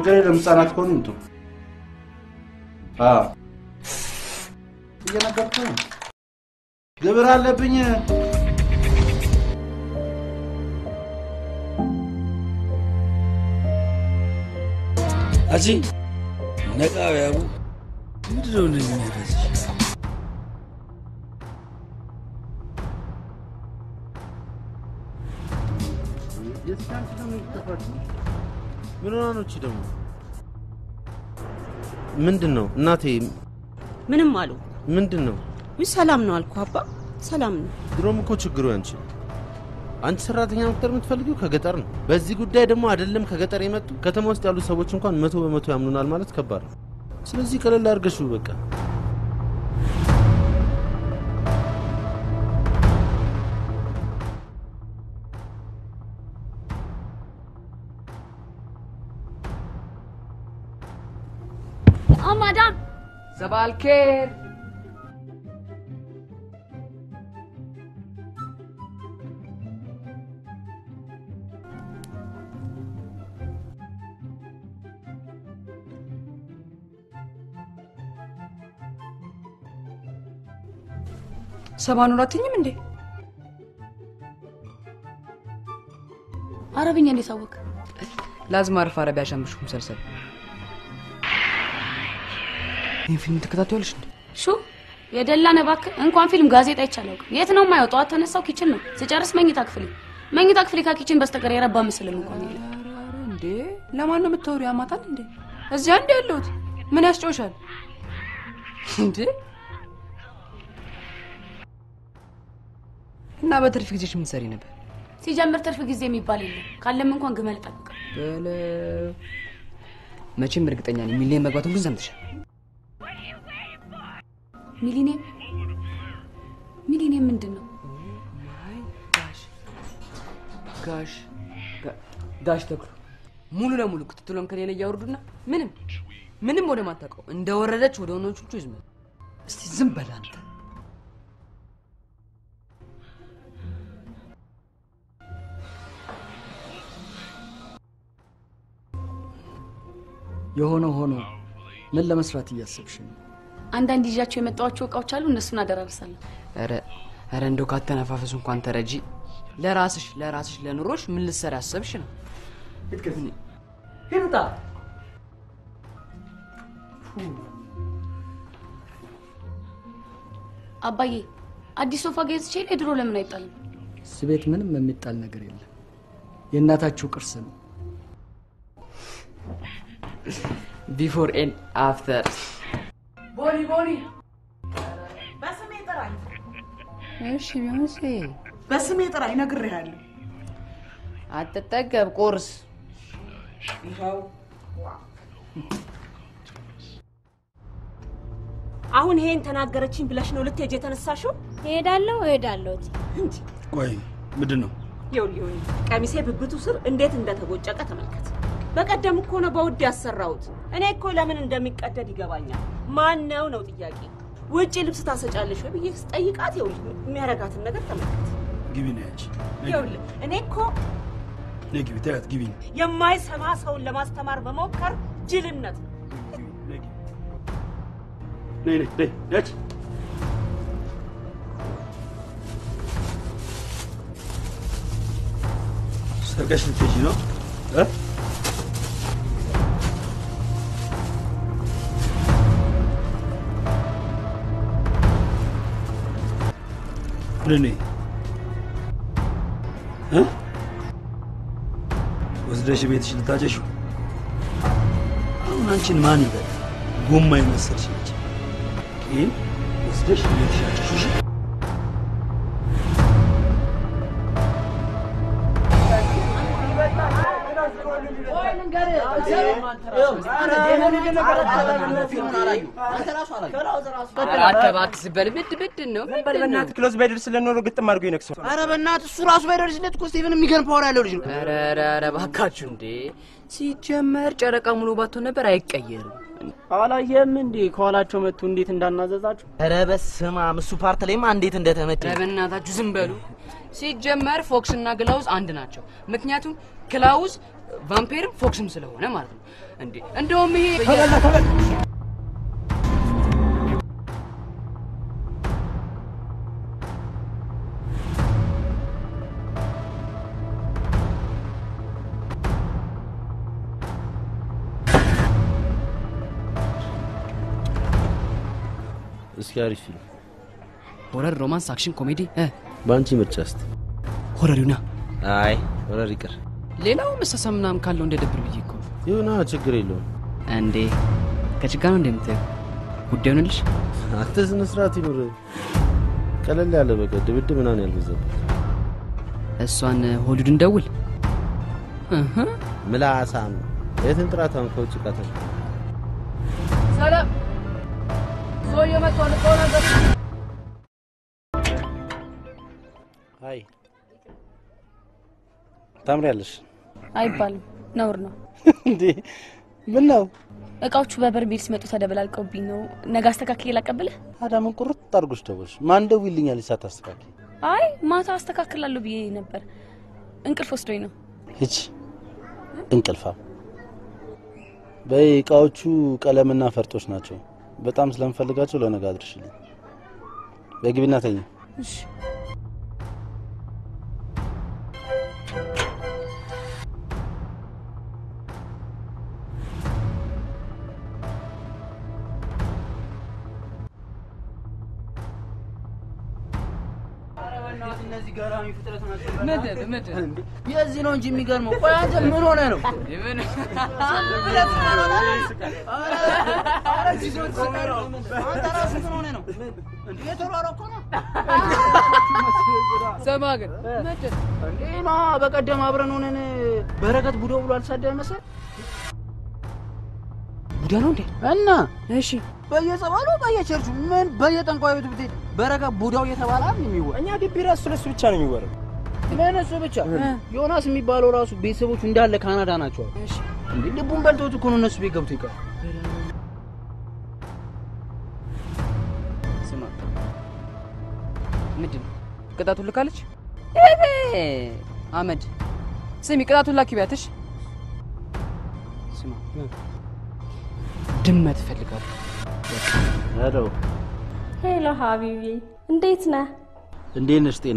ችግር የለም። ህጻናት ከሆኑ ይምጡ። አዎ እየነገርኩህ ነው። ግብር አለብኝ። አጂ ነቃ ያቡ ምንድነው እንደዚህ የሚያፈስሽ? ምን ሆና ነው እቺ ደግሞ? ምንድን ነው እናቴ? ምንም አሉ። ምንድን ነው? ውይ ሰላም ነው አልኩ አባ፣ ሰላም ነው። ድሮም እኮ ችግሩ ያንቺ ነው። አንቺ ሰራተኛ መቅጠር የምትፈልጊው ከገጠር ነው። በዚህ ጉዳይ ደግሞ አይደለም ከገጠር የመጡ ከተማ ውስጥ ያሉ ሰዎች እንኳን መቶ በመቶ ያምኑናል ማለት ከባድ ነው። ስለዚህ ቀለል አድርገሽው በቃ اه مدام صباح الخير ሰባ ኑር አትይኝም እንዴ? አረብኛ እንዴት አወቅ? لازم اعرف عربي عشان بشوف مسلسل ይህን ፊልም ትከታተያለሽ እንዴ? ሹ የደላነ እባክህ እንኳን ፊልም ጋዜጣ ይቻላል። የት ነው የማየው? ጠዋት ተነሳው ኪችን ነው ስጨርስ መኝታ ክፍሌ መኝታ ክፍሌ ከኪችን በስተቀር የረባ ምስልም እንኳን የለም። ኧረ እንዴ ለማን ነው የምታወሪው? ያማታል እንዴ? እዚያ እንዴ ያለሁት ምን ያስጨውሻል እንዴ? እና በትርፍ ጊዜሽ ምን ትሰሪ ነበር? ሲጀምር ትርፍ ጊዜ የሚባል የለም። ካለም እንኳን ግመል ጠብቅ። በለ መቼም እርግጠኛ ነኝ ሚሊዮን መግባቱን ግን ሰምተሻል። ሚሊኒየም ሚሊኒየም ምንድን ነው? ጋሽ ጋ- ጋሽ ተክሉ ሙሉ ለሙሉ ክትትሎን ከሌለ እያወርዱና ምንም ምንም ወደ ማታውቀው እንደወረደች ወደ ወኖቹ ይዝመ እስቲ ዝም በል አንተ። የሆነ ሆኖ ምን ለመስራት እያሰብሽ ነው? አንዳንድ ይዣቸው የመጣኋቸው እቃዎች አሉ። እነሱን አደራርሳለሁ። ኧረ ኧረ እንደው ካተነፋፈሱ እንኳን ተረጂ። ለራስሽ ለራስሽ ለኑሮሽ ምን ልትሰሪ አሰብሽ ነው? ልትከፍኒ ሂሩታ አባዬ አዲስ ሶፋ ገዝቼ የድሮ ለምን አይጣልም? እዚህ ቤት ምንም የሚጣል ነገር የለም። የእናታችሁ ቅርስ ነው። ቢፎር ኤንድ አፍተር ቦኒ ቦኒ በስሜ ጥራኝ፣ እሺ ቢዮንሴ በስሜ ጥራኝ ነግሬሃለሁ። አትጠገብ ቁርስ ይኸው አሁን ይሄን ተናገረችኝ ብለሽ ነው ልትሄጂ የተነሳሽው? እሄዳለሁ እሄዳለሁ። እንጂ ቆይ ምንድን ነው? ይኸውልህ ይኸውልህ፣ ቀሚሴ ብብቱ ስር እንዴት እንደተቦጨቀ ተመልከት። በቀደም እኮ ነው በውድ ያሰራሁት። እኔ እኮ ለምን እንደሚቀደድ ይገባኛል። ማን ነው ነው ጥያቄ። ውጪ ልብስ ታሰጫለሽ ወይ ብዬ ስጠይቃት፣ ይኸውልህ የሚያረጋትን ነገር ተመልከት። ግቢ ነው ያንቺ። ነይ ይኸውልህ እኔ እኮ ነይ ግቢ፣ ተያት ግቢ። የማይሰማ ሰውን ለማስተማር መሞከር ጅልነት ነው። ነይ ነይ ነይ ያች ሰርቀሽ ልትሄጂ ነው እ? ወደ ነይ እ? ወስደሽ ቤትሽ ልታጨሽው አሁን አንቺን ማን ይበል? ጎማ የመሰልሽ ነች። ይህን ወስደሽ ቤትሽ አጨሽው። እሺ? አንተ እባክህ ዝም በል። ምንድን ምንድን ነው ምንድን ነው? ክሎዝ ባይደርስ ለኖሮ ግጥም አድርጎ ይነክሰው። ኧረ በእናትህ እሱ ራሱ ባይደርስለት እኮ ስቴቨን የሚገርም ፓወር ያለው ልጅ ነው። ኧረ ኧረ ኧረ እባካችሁ እንዴ! ሲጀመር ጨረቃ ሙሉ ባትሆን ነበር አይቀየርም። አላየህም እንዴ ከኋላቸው መጥቶ እንዴት እንዳናዘዛችሁ? ኧረ በስመ አብ እሱ ፓርት ላይማ እንዴት እንደተመቸ ኧረ በእናታችሁ ዝም በሉ። ሲጀመር ፎክስ እና ግላውዝ አንድ ናቸው። ምክንያቱም ክላውዝ ቫምፔርም ፎክስም ስለሆነ ማለት ነው። እንዴ እንደውም ይሄ እስኪ አሪፍ ፊልም ሆረር፣ ሮማንስ፣ አክሽን፣ ኮሜዲ እ በአንቺ ምርጫ እስቲ። ሆረር ይሁና። አይ ሆረር ይቅር። ሌላው መሳሳም ምናምን ካለው እንደ ደብር ብዬ እኮ ይሁና፣ ችግር የለውም። እንዴ ከችጋ ነው እንደምታየው ጉዳይ ሆነልሽ። አንተ ስነ ስርዓት ይኑር። ቀለል ያለ በቃ ድብድብ ምናምን ያልበዛበት እሷን ሆሊውድ እንደውል እህ ምላሳም የትን ጥራታን ከውጭ ቃታ ሰላም ሰውዬ መጥቷል እኮ ነገር አይ ታምሪያለሽ አይባልም፣ ነውር ነው። እንዴ ምን ነው እቃዎቹ በበርሜል ሲመጡ ተደበላልቀውብኝ ነው። ነገ አስተካክዬ ላቀብልህ። አዳምን ቁርጥ አድርጎሽ ደወልሽ። ማን ደውይልኛል ሳታስተካክል? አይ ማታ አስተካክላለሁ ብዬ ነበር፣ እንቅልፍ ወስዶኝ ነው። ሂጂ እንቅልፋ። በይ እቃዎቹ ቀለምና ፈርጦች ናቸው። በጣም ስለምፈልጋቸው ለነገ አድርሽልኝ። በግቢና ተኝ። እሺ እነዚህ ገራሚ ፍጥረት ናቸው። ምንድን ምንድን እንዴ የዚህ ነው እንጂ የሚገርመው። ቆይ አንተ ምን ሆነ ነው? ምን ኧረ ጊዜው ተሰቀረ። አንተ ራስህ ምን ሆነ ነው? እንዴ የተሯሯጥኩ ነው። ሰማ ግን ምንድን እንዴ ና በቀደም አብረን ሆነን በረከት ቡዶ ብሎ አልሳደበ መሰል ቡዳ ነው እንዴ? እና እሺ በየጸበሉ በየቸርቹ ምን በየጠንቋይ ቤቱ ብትሄድ በረከት ቡዳው እየተባለ አይደል የሚወራ እኛ ግቢ ራሱ ስለሱ ብቻ ነው የሚወራው። ለነሱ ብቻ ዮናስ የሚባለው ራሱ ቤተሰቦቹ እንዳለ ካናዳ ናቸው። እሺ እንዴ ልቡን በልቶት እኮ ነው እነሱ ቤት ገብቶ ይቀር ስማ ምንድን ነው ቅጣቱን ልካለች? አመድ ስሚ ቅጣቱን ላኪ ቢያትሽ ስማ ድመት እፈልጋለሁ። ሄሎ፣ ሄሎ ሀቢቢ እንዴት ነህ? እንዴት ነሽ? ጤና?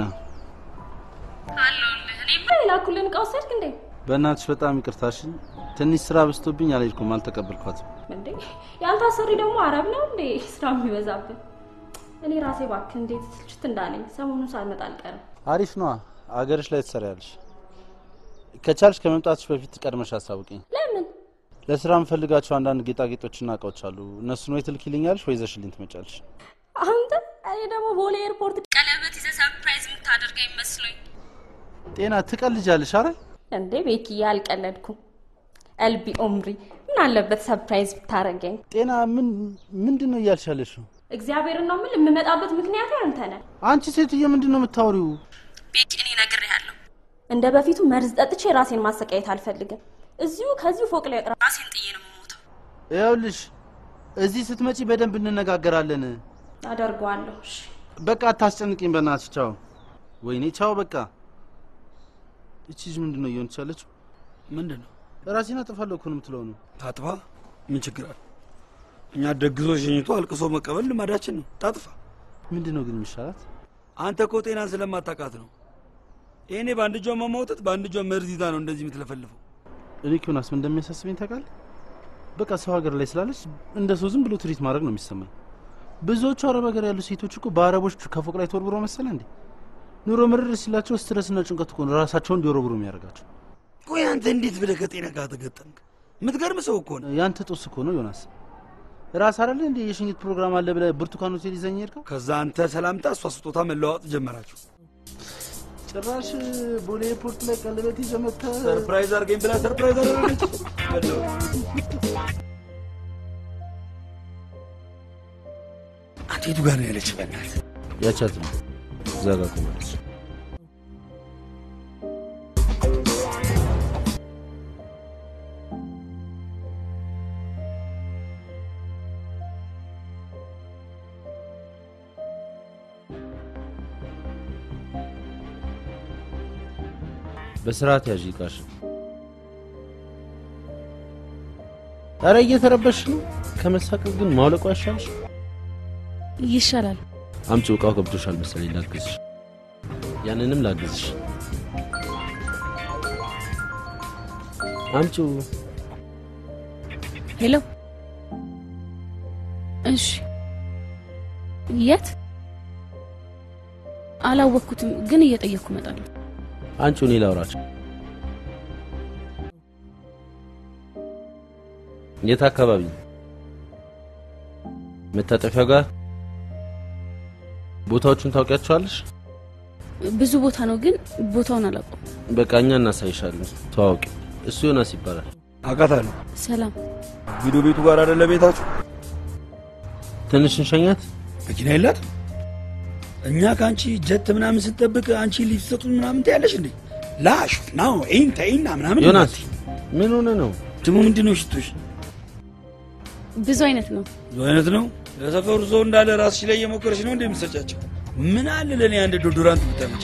የላኩልን እቃ ወሰድክ እንዴ? በእናትሽ በጣም ይቅርታሽን። ትንሽ ስራ በዝቶብኝ አልሄድኩም፣ አልተቀበልኳትም። እንዴ ያልታሰሪ ደግሞ አረብ ነው እንዴ ስራ የሚበዛብን? እኔ ራሴ እባክህ እንዴት ስልችት እንዳለኝ ሰሞኑን ሳልመጣ አልቀርም። አሪፍ ነዋ። አገርሽ ላይ ትሰሪያለሽ። ከቻልሽ ከመምጣትሽ በፊት ቀድመሽ አሳውቂኝ። ለምን? ለስራ የምፈልጋቸው አንዳንድ ጌጣጌጦችና እቃዎች አሉ። እነሱን ወይ ትልኪልኛለሽ ወይ ይዘሽልኝ ትመጫለሽ። አንተ እኔ ደግሞ ቦሌ ኤርፖርት ቀለበት ይዘህ ሰርፕራይዝ የምታደርገኝ መስሎኝ። ጤና ትቀልጃለሽ? አረ እንዴ ቤኪዬ አልቀለድኩም። ኤልቢ ኦምሪ ምን አለበት ሰርፕራይዝ ብታረገኝ? ጤና ምን ምንድን ነው እያልሽ ያለሽው? እግዚአብሔርን ነው የምልህ የምመጣበት ምክንያት አንተ ነህ። አንቺ ሴትዬ ምንድን ነው የምታወሪው? ቤኪ እኔ ነግሬሃለሁ። እንደ በፊቱ መርዝ ጠጥቼ ራሴን ማሰቃየት አልፈልግም። እዚሁ ከዚሁ ፎቅ ላይ ራሴን ጥዬ ነው የምሞተው። ይኸውልሽ እዚህ ስትመጪ በደንብ እንነጋገራለን። አደርገዋለሁ። እሺ በቃ አታስጨንቂኝ በእናትሽ። ቻው። ወይኔ ቻው። በቃ እቺ ልጅ ምንድን ነው እየሆነች ያለችው? ምንድን ነው ራሴን አጠፋለሁ እኮ ነው የምትለው ነው። ታጥፋ? ምን ችግር አለ? እኛ ደግሶ ሸኝቶ አልቅሶ መቀበል ልማዳችን ነው። ታጥፋ። ምንድን ነው ግን የሚሻላት? አንተ እኮ ጤናን ስለማታውቃት ነው። ይሄኔ በአንድ እጇ መማውጠት በአንድ እጇ መርዝ ይዛ ነው እንደዚህ የምትለፈልፈው። እኔ ኪዮናስ ምን እንደሚያሳስበኝ ታውቃለህ? በቃ ሰው ሀገር ላይ ስላለች እንደ ሰው ዝም ብሎ ትሪት ማድረግ ነው የሚሰማኝ። ብዙዎቹ አረብ ሀገር ያሉ ሴቶች እኮ በአረቦች ከፎቅ ላይ ተወርብሮ መሰለ እንዴ? ኑሮ ምርር ሲላቸው ስትረስና ጭንቀት እኮ ነው ራሳቸውን እንዲወረብሩ የሚያደርጋቸው። ቆይ አንተ እንዴት ብለህ ከጤና ጋር ተገጠምክ? የምትገርም ሰው እኮ ነው። ያንተ ጦስ እኮ ነው ዮናስ። ራስ አይደለ እንዴ የሽኝት ፕሮግራም አለ ብለህ ብርቱካን ሆቴል ይዘኝ ሄድከው? ከዛ አንተ ሰላምታ፣ እሷ ስጦታ መለዋወጥ ጀመራችሁ። ጭራሽ ቦሌ ኤርፖርት ላይ ቀለበት ይዘህ መጥተህ ሰርፕራይዝ አድርገኝ ብላ ሰርፕራይዝ አደረገች። አንተ የቱ ጋር ነው ያለች? በእናትህ ያቻት ነው እዛ ጋር ቆማለች። በስርዓት ያዥ እቃሽ። ኧረ እየተረበሽ ነው። ከመሳቀቅ ግን ማውለቁ አይሻልሽ? ይሻላል። አምጪው፣ እቃው ገብቶሻል መሰለኝ። ላግዝሽ፣ ያንንም ላግዝሽ። አምጪው። ሄሎ። እሺ፣ የት አላወቅኩትም፣ ግን እየጠየቅኩ እመጣለሁ። አንቺው፣ እኔ ላውራቸው። የት አካባቢ? መታጠፊያው ጋር። ቦታዎቹን ታውቂያቸዋለሽ? ብዙ ቦታ ነው፣ ግን ቦታውን አላውቀውም። በቃ እኛ እናሳይሻለን። ተዋውቂ። እሱ ዮናስ ይባላል። አውቃታለሁ። ሰላም። ቪዲዮ ቤቱ ጋር አይደለ ቤታችሁ? ትንሽ እንሸኛት። መኪና የላት እኛ ከአንቺ ጀት ምናምን ስንጠብቅ አንቺ ሊሰጡ ምናምን ታያለሽ እንዴ? ላሽ ናው ይን ተይና ምናምን ዮናስ ምን ሆነ ነው ደግሞ ምንድን ነው ሽቶሽ? ብዙ አይነት ነው። ብዙ አይነት ነው። ለሰፈሩ ሰው እንዳለ ራስሽ ላይ እየሞከረሽ ነው እንደ የምትሰጫቸው። ምን አለ ለእኔ አንድ ዶዶራንት ብታመጪ።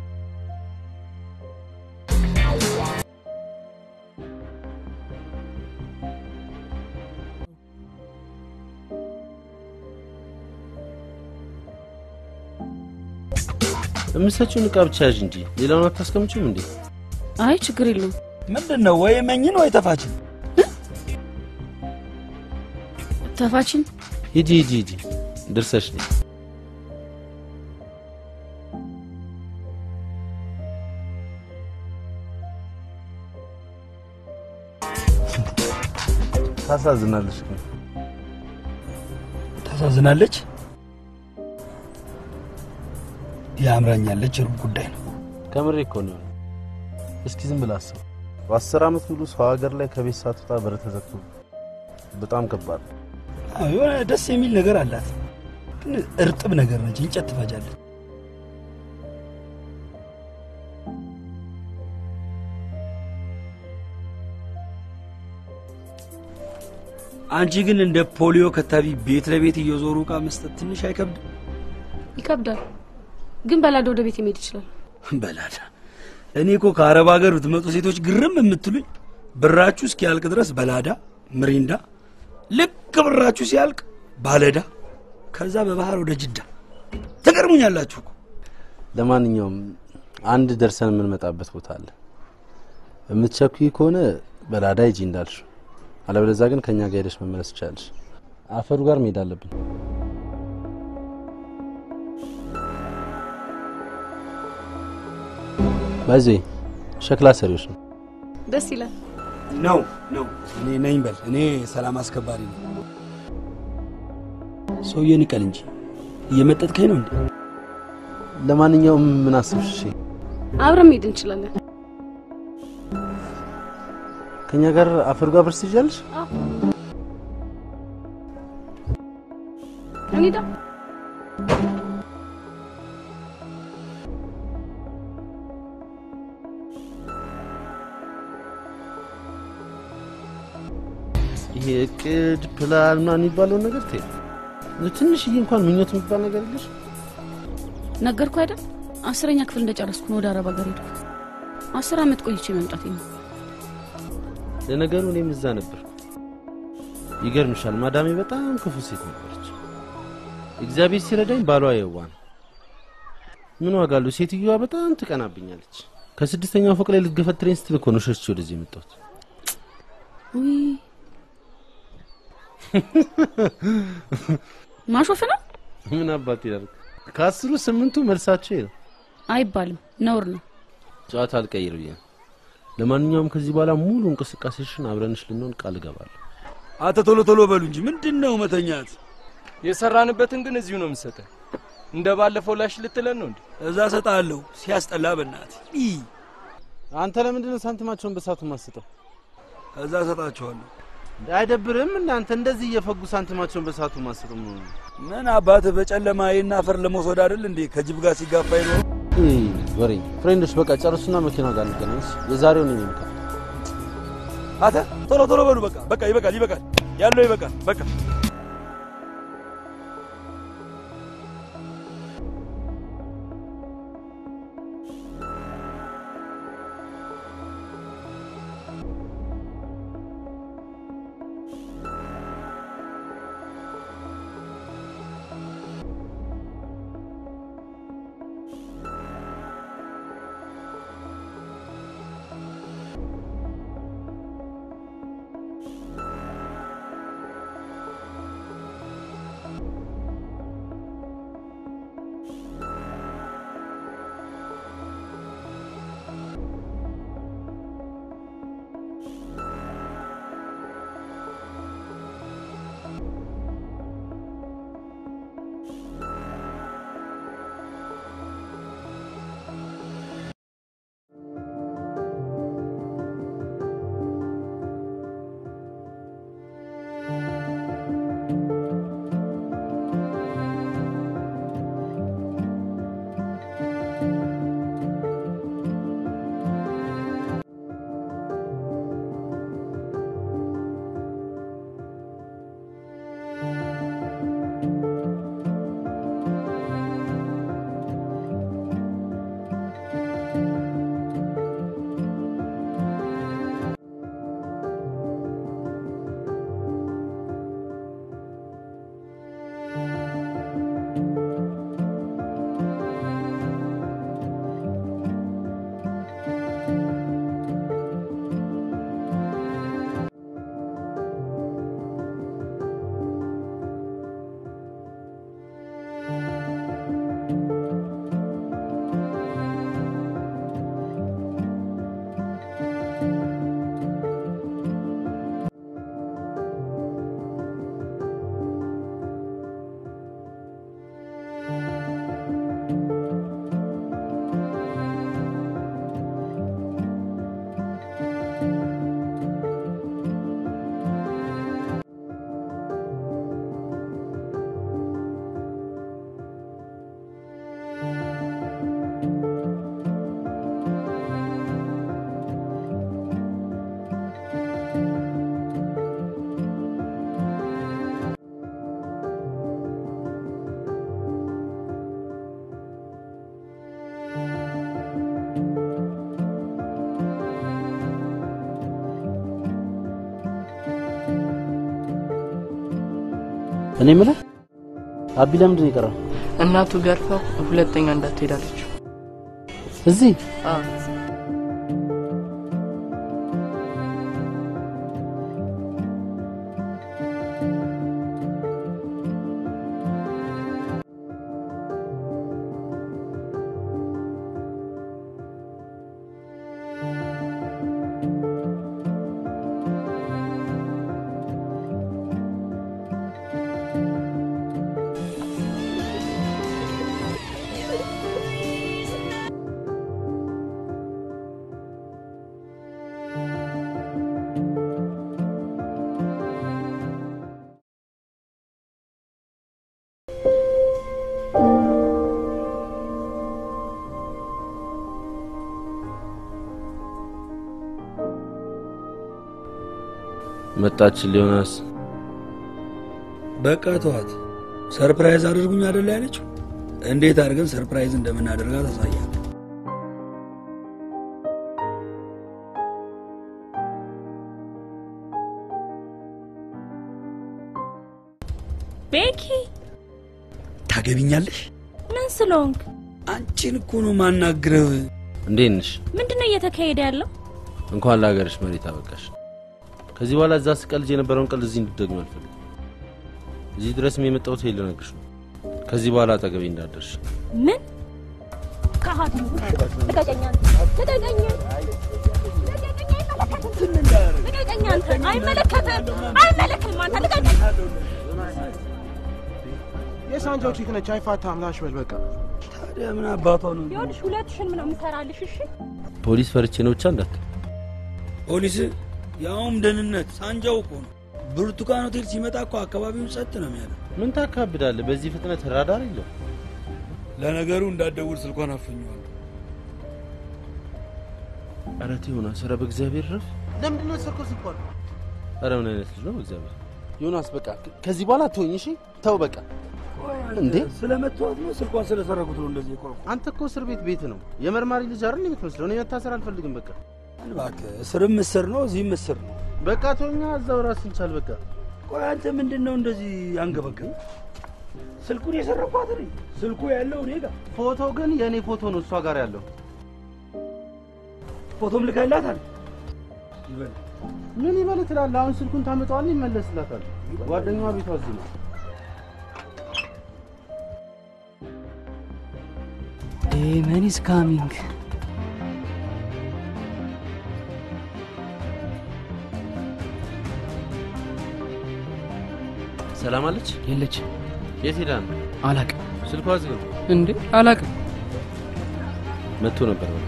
የምትሰጪውን እቃ ብቻ ያዥ እንጂ ሌላውን አታስቀምጪም እንዴ? አይ ችግር የለውም። ምንድን ነው ወይ መኝን ወይ ተፋችን? ተፋችን ሂጂ ሂጂ ሂጂ፣ ድርሰሽ ነይ። ታሳዝናለሽ ግን ታሳዝናለች። ያምራኛለች ሩብ ጉዳይ ነው። ከምሬ እኮ ነው። እስኪ ዝም ብለህ አስብ። በአስር ዓመት ሙሉ ሰው ሀገር ላይ ከቤት ሳትወጣ በር ተዘግቶ በጣም ከባድ ነው። አዎ፣ የሆነ ደስ የሚል ነገር አላት፣ ግን እርጥብ ነገር ነች። እንጨት ትፈጃለች። አንቺ ግን እንደ ፖሊዮ ከታቢ ቤት ለቤት እየዞሩ እቃ መስጠት ትንሽ አይከብድም? ይከብዳል፣ ግን በላደ ወደ ቤት መሄድ ይችላል። በላዳ እኔ እኮ ከአረብ ሀገር ብትመጡ ሴቶች ግርም የምትሉኝ ብራችሁ እስኪያልቅ ድረስ በላዳ ምሪንዳ፣ ልክ ብራችሁ ሲያልቅ ባለዳ፣ ከዛ በባህር ወደ ጅዳ ትገርሙኛላችሁ እኮ። ለማንኛውም አንድ ደርሰን የምንመጣበት ቦታ አለ። የምትቸኩይ ከሆነ በላዳ ሂጂ እንዳልሽ፣ አለበለዚያ ግን ከእኛ ጋር ሄደሽ መመለስ ትችላለሽ። አፈሩ ጋር መሄድ አለብን። ባይዜ ሸክላ ሰሪዎች ነው። ደስ ይላል። ነው ነው። እኔ ነኝ በል። እኔ ሰላም አስከባሪ ነው። ሰውዬ ንቀል እንጂ እየመጠጥከኝ ነው እንዴ? ለማንኛውም ምን አስብሽ? እሺ አብረን መሄድ እንችላለን። ከእኛ ጋር አፈሩ ጋር ብርስ ትይዣለሽ? እንሂዳ። ይሄ እቅድ ፕላን ምናምን የሚባለውን ነገር ተይው። ትንሽዬ እንኳን ምኞት የሚባል ነገር የለሽ? ነገርኩ አይደል? አስረኛ ክፍል እንደጨረስኩ ነው ወደ አረብ ሀገር ሄድኩት። አስር አመት ቆይቼ መምጣቴ ነው። ለነገሩ እኔም እዛ ነበርኩ። ይገርምሻል፣ ማዳሜ በጣም ክፉ ሴት ነበረች። እግዚአብሔር ሲረዳኝ ባሏ የዋ ነው። ምን ዋጋ አለው? ሴትዮዋ በጣም ትቀናብኛለች። ከስድስተኛው ፎቅ ላይ ልትገፈትረኝ ስትል እኮ ነው ሸሽቼ ወደዚህ የመጣሁት። ውይ ማሾፍ ነው ምን አባት ይላል። ከአስሩ ስምንቱ መልሳቸው ይሄ ነው። አይባልም፣ ነውር ነው። ጨዋታ አልቀይር ብዬ ነው። ለማንኛውም ከዚህ በኋላ ሙሉ እንቅስቃሴሽን አብረንሽ ልንሆን ቃል እገባለሁ። አተ ቶሎ ቶሎ በሉ እንጂ ምንድን ነው መተኛት? የሰራንበትን ግን እዚሁ ነው የምሰጠን። እንደ ባለፈው ላሽ ልትለን ነው እንዴ? እዛ ሰጣለሁ። ሲያስጠላ በናት አንተ ለምንድን ነው ሳንቲማቸውን በሳቱ ማስጠው? እዛ ሰጣቸዋለሁ። አይደብርም? እናንተ እንደዚህ እየፈጉ ሳንቲማቸውን በሳቱ ማስጠው ምን ሆነ? ምን አባት በጨለማ ይህን አፈር ለመውሰድ አይደል እንዴ ከጅብ ጋር ሲጋፋ ይኖር ወሬ ፍሬንዶች፣ በቃ ጨርሱና መኪና ጋር እንገናኝ። የዛሬውን እኔ ነው አተ ቶሎ ቶሎ በሉ። በቃ በቃ ይበቃል፣ ይበቃል፣ ያለው ይበቃል። በቃ እኔ የምልህ አቢ ለምንድን ነው የቀረው? እናቱ ገርፈው ሁለተኛ እንዳትሄዳለች። እዚህ መጣችን ሊሆናስ በቃ ተዋት። ሰርፕራይዝ አድርጉኝ አይደለ ያለችው? እንዴት አድርገን ሰርፕራይዝ እንደምናደርጋት ታሳያል። ቤኪ ታገቢኛለሽ? ምን ስለሆንክ? አንቺን እኮ ነው ማናግረው። እንዴት ነሽ? ምንድነው እየተካሄደ ያለው? እንኳን ለሀገርሽ መሬት አበቃሽ። ከዚህ በኋላ እዛ ስቀልጅ የነበረውን ቀልድ እዚህ እንድትደግሚ አልፈልግም። እዚህ ድረስም የመጣሁት ይሄ ልነግርሽ ነው። ከዚህ በኋላ አጠገቤ እንዳደርሽ። ምን ከሀዲ ልቀቀኝ አንተ! ልቀቀኝ! ልቀቀኝ አንተ! አይመለከትም! አይመለከትም አንተ! ልቀቀኝ! የሳንጃው ቺክ ነች፣ አይፋታም። ላሽ በል በቃ። ታዲያ ምን አባቷ ነው? ይኸውልሽ ሁለትሽንም ነው የምሰራልሽ። እሺ ፖሊስ ፈርቼ ነው ብቻ እንዳት ፖሊስ ያውም ደህንነት ሳንጃው እኮ ነው። ብርቱካን ሆቴል ሲመጣ እኮ አካባቢውን ጸጥ ነው የሚያለው። ምን ታካብዳለህ? በዚህ ፍጥነት ራዳር የለው። ለነገሩ እንዳትደውል ስልኳን አፈኘዋለሁ። ኧረ ተው ዮናስ፣ ኧረ በእግዚአብሔር ረፍ። ለምንድን ነው የወሰድከው ስልኳን? ኧረ ምን አይነት ልጅ ነው በእግዚአብሔር። ዮናስ በቃ ከዚህ በኋላ አትሆኝ እሺ። ተው በቃ። እንዴ ስለመተዋት ነው ስልኳን ስለሰረቁት ነው እንደዚህ የቆረቁ። አንተ እኮ እስር ቤት ቤት ነው የመርማሪ ልጅ አይደል የምትመስለው? እኔ መታሰር አልፈልግም። በቃ እባክህ እስርም እስር ነው፣ እዚህም እስር ነው። በቃ ተውኛ፣ እዛው ራስን ቻል። በቃ ቆይ አንተ ምንድን ነው እንደዚህ አንገበገብ? ስልኩን የሰረኳት እኔ፣ ስልኩ ያለው እኔ ጋር። ፎቶ ግን የእኔ ፎቶ ነው እሷ ጋር ያለው። ፎቶም ልከላታል። ይበል ምን ይበል ትላለህ? አሁን ስልኩን ታመጣዋለህ፣ ይመለስላታል። ጓደኛዋ ቤቷ እዚህ ነው። ዴመን ኢዝ ካሚንግ። ሰላም አለች? የለች። የት ሄዳ ነው? አላቅም። ስልኳ ዝግ ነው። እንዴ አላቅም። መጥቶ ነበር በቃ።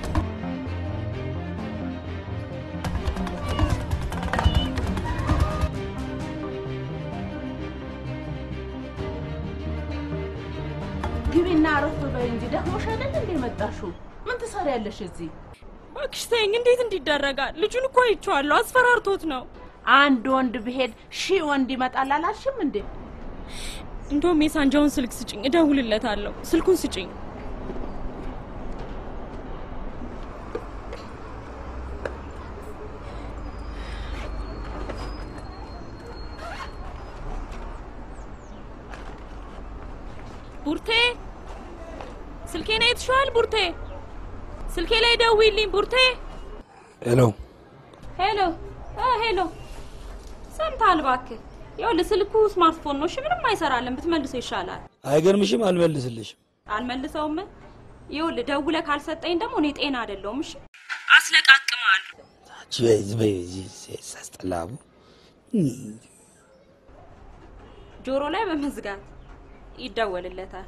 ግቢና አረፍ በይ እንጂ ደክሞሽ አይደል እንዴ መጣሽው? ምን ትሰሪያለሽ እዚህ? እባክሽ ተይኝ። እንዴት እንዲደረጋል? ልጁን እኮ አይቼዋለሁ። አስፈራርቶት ነው። አንድ ወንድ ብሄድ ሺህ ወንድ ይመጣል አላልሽም እንዴ? እንደውም የሳንጃውን ስልክ ስጭኝ፣ እደውልለታለሁ። ስልኩን ስጭኝ። ቡርቴ ስልኬን አይተሽዋል? ቡርቴ ስልኬ ላይ ደውይልኝ። ቡርቴ ሄሎ ሄሎ እ ሄሎ ሰምተሃል? እባክህ ይኸውልህ ስልኩ ስማርትፎን ነው። እሺ ምንም አይሰራልን፣ ብትመልሰው ይሻላል። አይገርምሽም? አልመልስልሽም። አልመልሰውም። ይኸውልህ ደውለህ ካልሰጠኝ ደግሞ እኔ ጤና አይደለሁም። እሺ አስለቃቅማለሁ። ሳስጠላቡ ጆሮ ላይ በመዝጋት ይደወልለታል።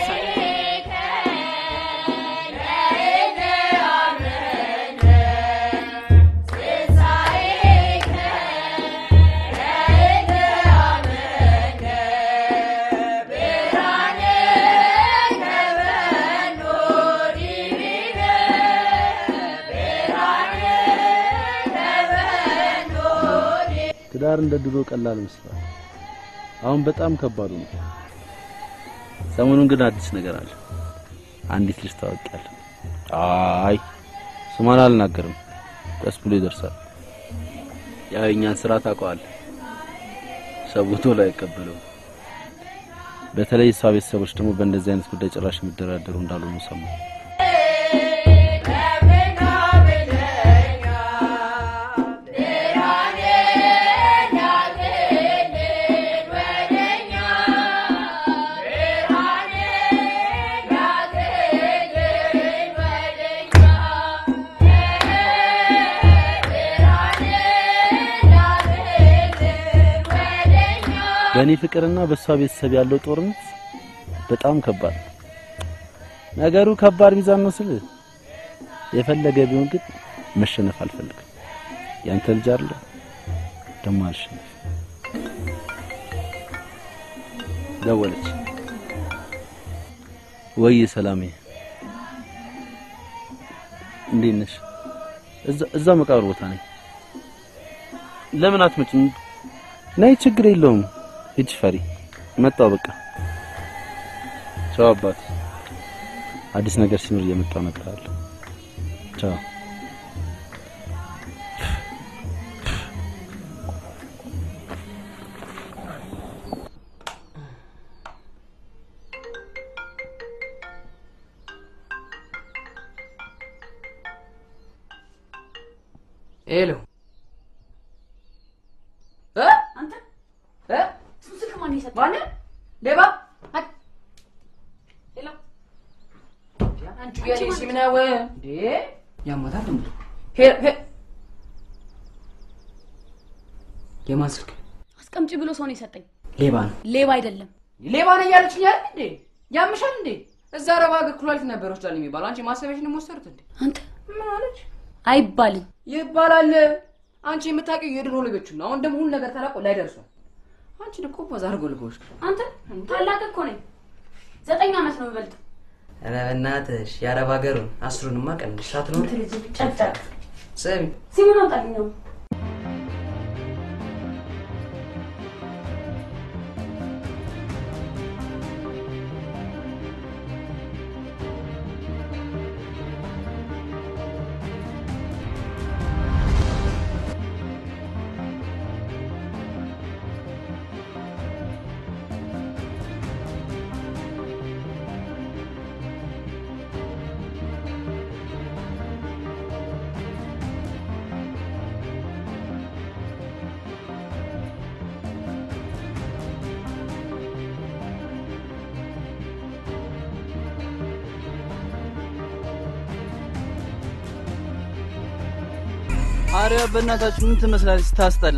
ትዳር እንደ ድሮ ቀላል መስሏል። አሁን በጣም ከባዱ ነው። ሰሞኑን ግን አዲስ ነገር አለ። አንዲት ልጅ ታወቂያለሁ። አይ ስሟን አልናገርም፣ ቀስ ብሎ ይደርሳል። ያው የእኛን ስራ ታውቀዋለህ። ሰው ቶሎ አይቀበለውም። በተለይ እሷ ቤተሰቦች ደግሞ በእንደዚህ አይነት ጉዳይ ጭራሽ የሚደራደሩ እንዳልሆኑ ሰማሁ። በእኔ ፍቅርና በእሷ ቤተሰብ ያለው ጦርነት በጣም ከባድ ነው። ነገሩ ከባድ ሚዛን ነው ስል የፈለገ ቢሆን ግን መሸነፍ አልፈልግም። ያንተ ልጅ አይደለ ደሞ አልሸነፍ። ደወለች። ወይ ሰላሜ፣ እንዴት ነሽ? እዛ እዛ መቃብር ቦታ ነኝ። ለምን አትመጭም? ነይ፣ ችግር የለውም። ሂጂ ፈሪ። መጣው በቃ ቻው አባት። አዲስ ነገር ሲኖር እየመጣው እነግርሃለሁ። ቻው። ሄሎ እ አንተ እ እሱን ስልክ ማን የሰጠህ? ማነው? ሌባ ሄሎ አንቺ የኔ ሲም ነው እንዴ? ያማታል እንዴ? ሄ ሄ የማን ስልክ? አስቀምጪ ብሎ ሰው ነው የሰጠኝ። ሌባ ነው። ሌባ አይደለም። ሌባ ነው እያለችኝ አይደል እንዴ? ያምሻል እንዴ? እዛ ረባ ሀገር ኩላሊት ነበር ወስዳል የሚባለው አንቺ ማሰቢያሽን ወሰዱት እንዴ? አንተ ምን አለች? አይባልም። ይባላል። አንቺ የምታውቂው የድሮ ልጆችን ነው። አሁን ደግሞ ሁሉ ነገር ተላቆ ላይ ደርሷል። አንቺ እኮ በዛ አድርጎ ልጎሽ አንተ ታላቅ እኮ ነኝ። ዘጠኝ ዓመት ነው የምበልጥ። ኧረ በእናትሽ የአረብ ሀገሩን አስሩንማ ቀንሽ ሳትኖር ጨቅጨቅ ስሚ ሲሙን አምጣልኝ ነው አረ በእናታችሁ ምን ትመስላለች ስታስጠላ።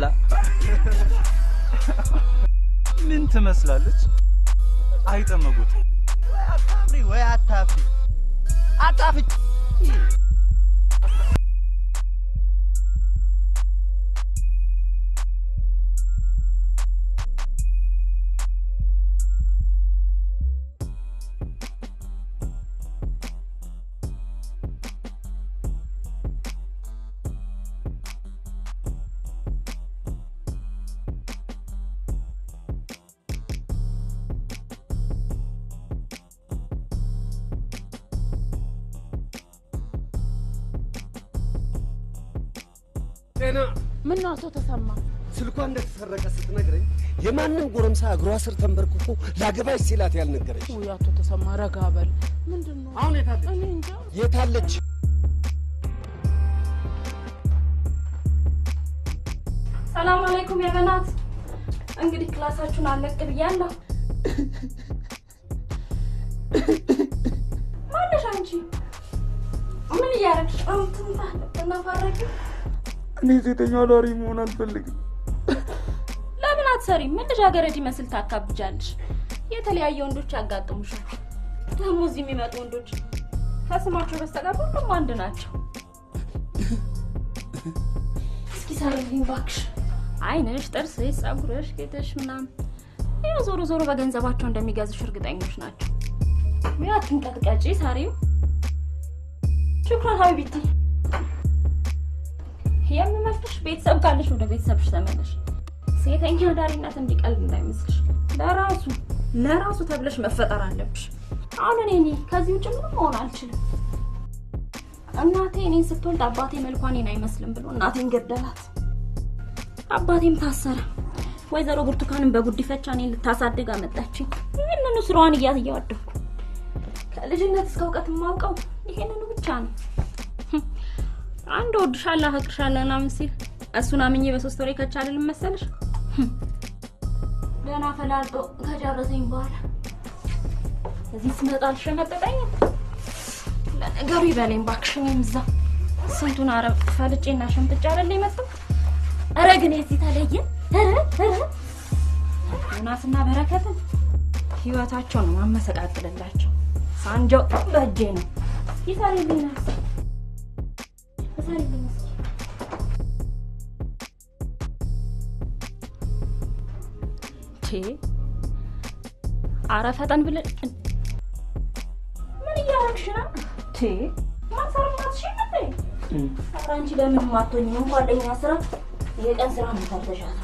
ምን ትመስላለች? አይጠመጉት አታፍሪ ወይ አታፍሪ አታፍጭ ጤና ምን ነው አቶ ተሰማ? ስልኳ እንደተሰረቀ ስትነግረኝ የማንም ጎረምሳ እግሯ ስር ተንበርክኮ ላገባሽ ሲላት ያልነገረች ውይ አቶ ተሰማ ረጋ በል። ምንድን ነው አሁን የታለች? እኔ እንጃ። የታለች? ሰላም አለይኩም የበናት እንግዲህ ክላሳችሁን አለቅ ብያለሁ። ማነሽ አንቺ? ምን እያደረግሽ ነው? ትናፋረጊ? እኔ ሴተኛ አዳሪ መሆን አልፈልግም። ለምን አትሰሪም? ምን ልጃገረድ ይመስል ታካብጃለሽ? የተለያየ ወንዶች ያጋጥሙሻል። ደግሞ እዚህ የሚመጡ ወንዶች ከስማቸው በስተቀር ሁሉም አንድ ናቸው። እስኪ ሳሪልኝ እባክሽ። አይንሽ፣ ጥርስሽ፣ ጸጉርሽ፣ ጌጥሽ ምናምን ያው ዞሮ ዞሮ በገንዘባቸው እንደሚገዙሽ እርግጠኞች ናቸው። ወይ አትንቀጥቀጪ ሳሪው። ሹክራን ሀቢብቲ። የምመክርሽ ቤተሰብ ካለሽ ወደ ቤተሰብሽ ተመለሽ። ሴተኛ አዳሪነት እንዲቀልድ እንዳይመስልሽ። ለራሱ ለራሱ ተብለሽ መፈጠር አለብሽ። አሁን እኔ እኔ ከዚህ ውጭ ምንም መሆን አልችልም። እናቴ እኔን ስትወልድ አባቴ መልኳ እኔን አይመስልም ብሎ እናቴን ገደላት። አባቴም ታሰረ። ወይዘሮ ብርቱካንን በጉዲፈቻ እኔን ልታሳድግ አመጣችኝ። ይህንን ይህንኑ ስራዋን እያት እያወደኩ ከልጅነት እስከ እውቀት የማውቀው ይሄንኑ ብቻ ነው። አንድ ወድሻለሁ አፈቅርሻለሁ ምናምን ሲል እሱን አምኜ በሶስት ወሬ ከቻልል መሰለሽ ገና ፈላልጦ ከጨረሰኝ በኋላ እዚህ ስመጣ አልሸነጠጠኝም። ለነገሩ ይበለኝ እባክሽ። እኔም እዛ ስንቱን አረብ ፈልጬና ሸምጥጬ አይደል የመጣው። ኧረ ግን የዚህ ተለየ። ኧረ ኧረ ዮናስና በረከትን ህይወታቸውን ማመሰቃቅልላቸው ሳንጃው በእጄ ነው። ይሰሪልኝ ናስ ይሰሪልኝ እስኪ ቴ አረ ፈጠን ብለን ምን እያደረግሽ ነው? ቴ ማሰርማትሽ ነበር። ኧረ አንቺ ለምን ማቶኝ እንኳን ለኛ ስራ የቀን ስራ ነው ሰርተሻል።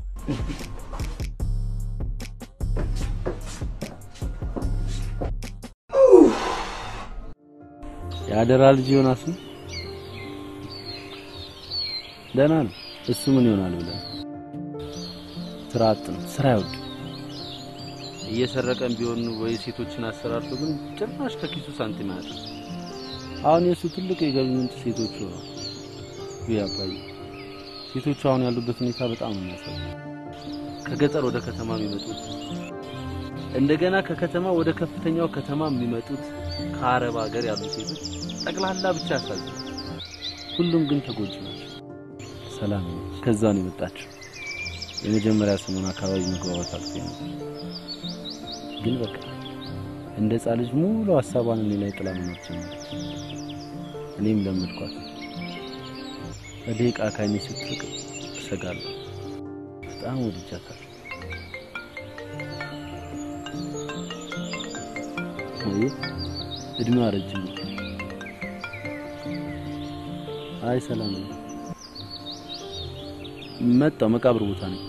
የአደራ ልጅ ዮናስ ነው። ደህና ነው። እሱ ምን ይሆናል ብለን ስራ አጥ ነው። ስራ አይወድም። እየሰረቀን ቢሆን ወይ ሴቶችን አሰራርቶ ግን ጭራሽ ከኪሱ ሳንቲም አያጣም። አሁን የእሱ ትልቅ የገቢ ምንጭ ሴቶቹ ነው። ውይ አባዬ፣ ሴቶቹ አሁን ያሉበት ሁኔታ በጣም ነው የሚያሳዝነው። ከገጠር ወደ ከተማ የሚመጡት እንደገና ከከተማ ወደ ከፍተኛው ከተማ የሚመጡት ከአረብ ሀገር ያሉ ሴቶች ጠቅላላ ብቻ ያሳዝናል። ሁሉም ግን ተጎጂ ናቸው። ሰላም ነች። ከዛ ነው የመጣችው። የመጀመሪያ ስሙን አካባቢ መግባባት አልፎ ነው። ግን በቃ እንደ ሕፃን ልጅ ሙሉ ሀሳቧን እኔ ላይ ጥላ መኖር ጀመረች። እኔም ለመድኳት። በደቂቃ ካይኔ ስትርቅ እሰጋለሁ። በጣም ወድጃታለሁ። ወይ እድሜዋ ረጅም ነው። አይ ሰላም ነው። መጣው መቃብር ቦታ ነኝ።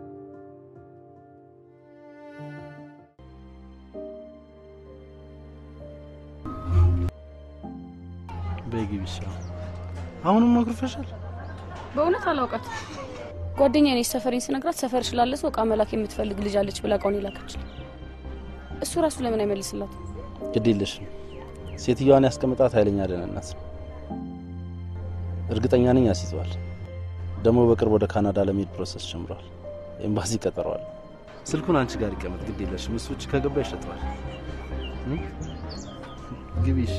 በግብሻ አሁንም አኩርፈሻል። በእውነት አላውቃት። ጓደኛዬ ነች። ሰፈሬን ስነግራት ሰፈር ስላለ ሰው እቃ መላክ የምትፈልግ ልጅ አለች ብላ እቃውን የላከች። እሱ ራሱ ለምን አይመልስላት? ግድ የለሽም። ሴትዮዋን ያስቀምጣት ኃይለኛ ደህንነት ነው። እርግጠኛ ነኝ ያስይዘዋል። ደግሞ በቅርብ ወደ ካናዳ ለመሄድ ፕሮሰስ ጀምሯል። ኤምባሲ ቀጠሯል። ስልኩን አንቺ ጋር ይቀመጥ፣ ግድ የለሽም። እሱ ውጭ ከገባ ይሸጠዋል። ግቢ እሺ።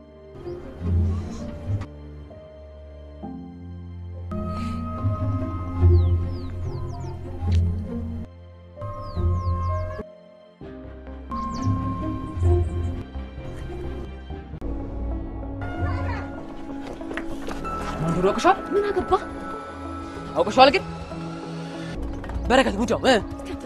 መንገዱ አውቅሻል? ምን አገባ? አውቅሻል ግን በረከት ሙጫው እ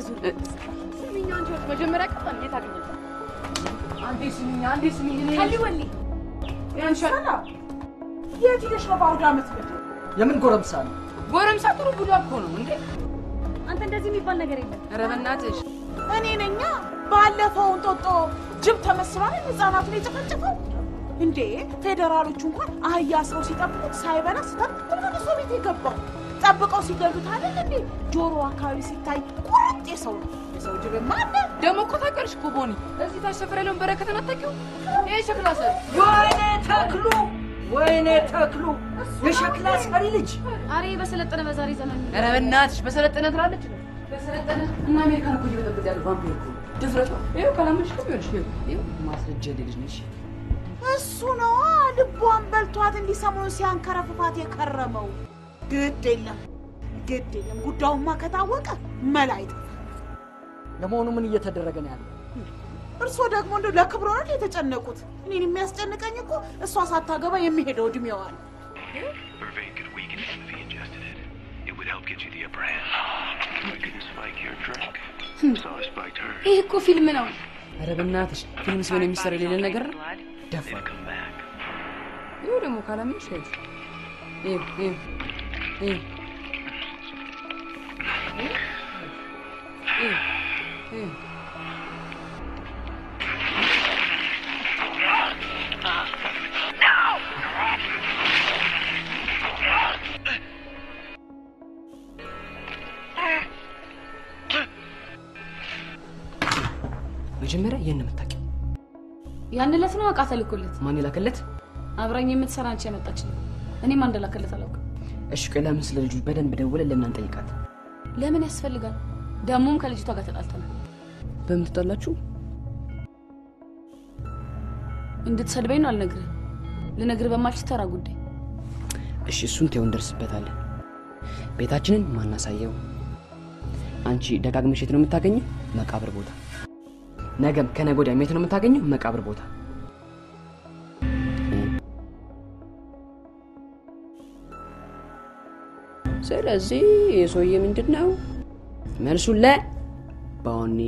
መጀመሪያ ቀጣን የት አገኘሽ? አንዴ ስሚኝ፣ አንዴ ስሚኝ። እኔ ከሊወሊ ያንሻል የት ሄደሽ ነው በአውደ ዓመት ምድር? የምን ጎረምሳ ነው? ጎረምሳ ጥሩ ብሎ እኮ ነው እንዴ። አንተ እንደዚህ የሚባል ነገር የለም። ኧረ በእናትሽ እኔ ነኛ ባለፈው እንጦጦ ጅብ ተመስሏል ህጻናቱን የጨፈጨፈው እንዴ! ፌዴራሎቹ እንኳን አህያ አስረው ሲጠብቁት ሳይበላ ስተት ተመልሶ ቤት የገባው ጠብቀው ሲገሉት አይደል እንዴ? ጆሮ አካባቢ ሲታይ ቁርጥ የሰው የሰው ጅብ ማነ ደግሞ እኮ ታውቂያለሽ እኮ ቦኒ እዚህ ታች ሰፈር ያለውን በረከትን አታውቂው? ይሄ ሸክላ ሰሪ ወይኔ ተክሉ፣ ወይኔ ተክሉ፣ የሸክላ ሰሪ ልጅ አሬ በሰለጠነ በዛሬ ዘመን ኧረ በእናትሽ በሰለጠነ ትላለች። በሰለጠነ እና አሜሪካን እኮ እየበጠበጠ ያለ ቫምፒር እኮ ድፍረቷ። ይኸው ካላመንሽ እኮ ይኸውልሽ፣ ይኸው ይኸው ማስረጃ የሌለሽ ነሽ። እሱ ነዋ ልቧን በልቷት እንዲህ ሰሞኑን ሲያንከረፍፋት የከረመው። ግድ የለም ግድ የለም፣ ጉዳዩማ ከታወቀ መላ አይጠፋም። ለመሆኑ ምን እየተደረገ ነው ያለው? እርስዎ ደግሞ እንደው ለክብሮ ነው የተጨነቁት። እኔን የሚያስጨንቀኝ እኮ እሷ ሳታገባ የሚሄደው እድሜዋ ነው። Vervain could weaken him if he ingested it. It would help get you the upper hand. I could spike your drink. So I spiked her. ይህ እኮ ፊልም ነው። ኧረ በእናትሽ ፊልም ሲሆን የሚሰራ የሌለ ነገር ነው። ደፋ ይኸው ደግሞ ካላመንሽ ይኸውልሽ፣ ይኸው ይኸው ይኸው ይኸው ይኸው መጀመሪያ ይህን ነው የምታውቂው። ያን ዕለት ነው እቃ ተልኮለት ማን የላከለት? አብራኝ የምትሰራ አንቺ ያመጣች ነው። እኔም እንደላከለት አላውቅም። እሺ ቆይ ለምን ስለ ልጁ በደንብ ደውለን ለምን አንጠይቃት? ለምን ያስፈልጋል? ደግሞም ከልጅቷ ጋር ተጣልተናል። በምን ትጣላችሁ? እንድትሰድበኝ ነው አልነግርህ። ልነግርህ በማልችል ተራ ጉዳይ እሺ እሱን ተይው፣ እንደርስበታለን። ቤታችንን ማናሳየው። አንቺ ደጋግመሽ የት ነው የምታገኘው? መቃብር ቦታ። ነገም ከነገ ወዲያም የት ነው የምታገኘው? መቃብር ቦታ። ስለዚህ የሰውዬ ምንድን ነው መልሱን ለ ቦኒ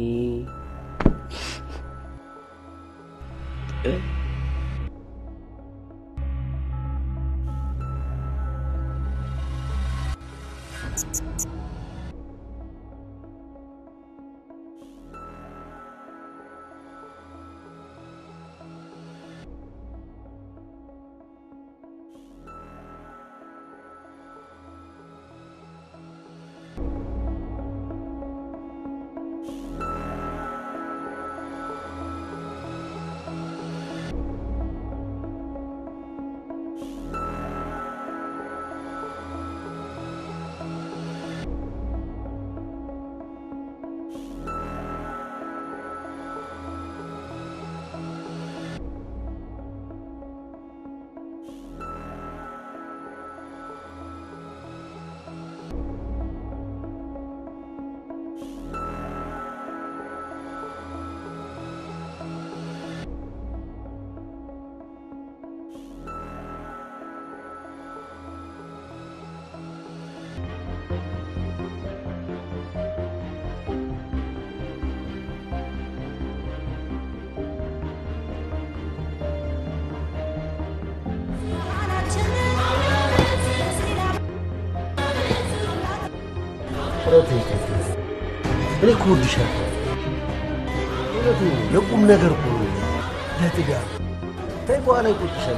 እኔ እኮ እወድሻለሁ። እውነቴን ነው። ለቁም ነገር እኮ ነው። ለትዳር ተይ፣ በኋላ ይቆጭሻል።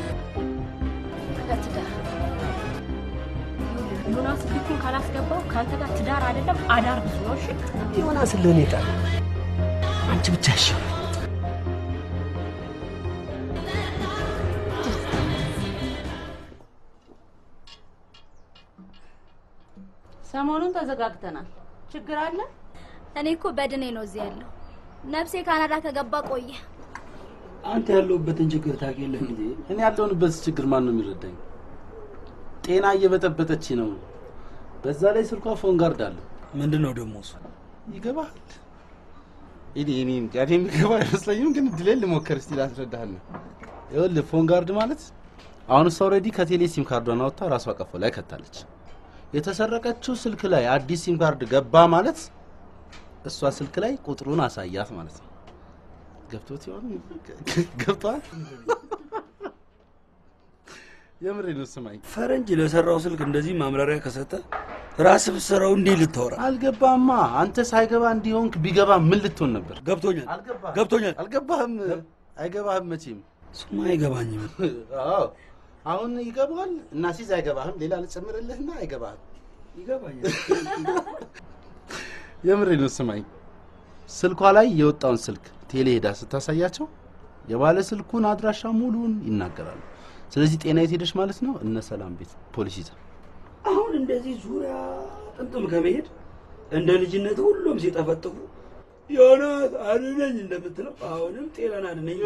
ለትዳር ዮናስ ልኩን ካላስገባው ከአንተ ጋር ትዳር አይደለም አዳር ብዙ ነው። እሺ ዮናስ ለእኔ ጣል፣ አንቺ ብቻ እሺ። ሰሞኑን ተዘጋግተናል። ችግር አለ? እኔ እኮ በድኔ ነው እዚህ ያለው። ነፍሴ ካናዳ ከገባ ቆየ። አንተ ያለሁበትን ችግር ታውቅ የለ እንዴ? እኔ ያለሁንበት ችግር ማን ነው የሚረዳኝ? ጤና እየበጠበጠች ነው። በዛ ላይ ስልኳ ፎን ጋርድ አለ። ምንድን ነው ደግሞ እሱ? ይገባል። እኔ እኔ እንጃ እኔ የሚገባ አይመስለኝም፣ ግን እድሌን ልሞክር እስቲ ላስረዳህ ነው። ይኸውልህ ፎን ጋርድ ማለት አሁን እሷ ኦልሬዲ ከቴሌ ሲም ካርዷን አውጥታ ራሷ ቀፎ ላይ ከታለች። የተሰረቀችው ስልክ ላይ አዲስ ሲም ካርድ ገባ ማለት እሷ ስልክ ላይ ቁጥሩን አሳያት ማለት ነው። ገብቶት ይሆን? ገብቷል? የምሬ ነው። ስማኝ፣ ፈረንጅ ለሰራው ስልክ እንደዚህ ማምራሪያ ከሰጠ ራስህ ብትሰራው እንዴት ልታወራ? አልገባማ። አንተ ሳይገባ እንዲሆንክ ቢገባ ምን ልትሆን ነበር? ገብቶኛል፣ አልገባህም። ገብቶኛል። አልገባህም፣ አይገባህም መቼም። እሱማ አይገባኝም። አዎ አሁን ይገባል እና ሲዝ አይገባህም። ሌላ ልጨምርልህና አይገባህም። ይገባኛል። የምሬ ነው። ስማኝ፣ ስልኳ ላይ የወጣውን ስልክ ቴሌ ሄዳ ስታሳያቸው የባለ ስልኩን አድራሻ ሙሉን ይናገራሉ። ስለዚህ ጤና የት ሄደች ማለት ነው? እነ ሰላም ቤት ፖሊስ ይዛ አሁን እንደዚህ ዙሪያ ጥምጥም ከመሄድ እንደ ልጅነት ሁሉም ሲጠፈጥፉ ዮናስ አድነኝ እንደምትለው አሁንም ጤናን አድነኝ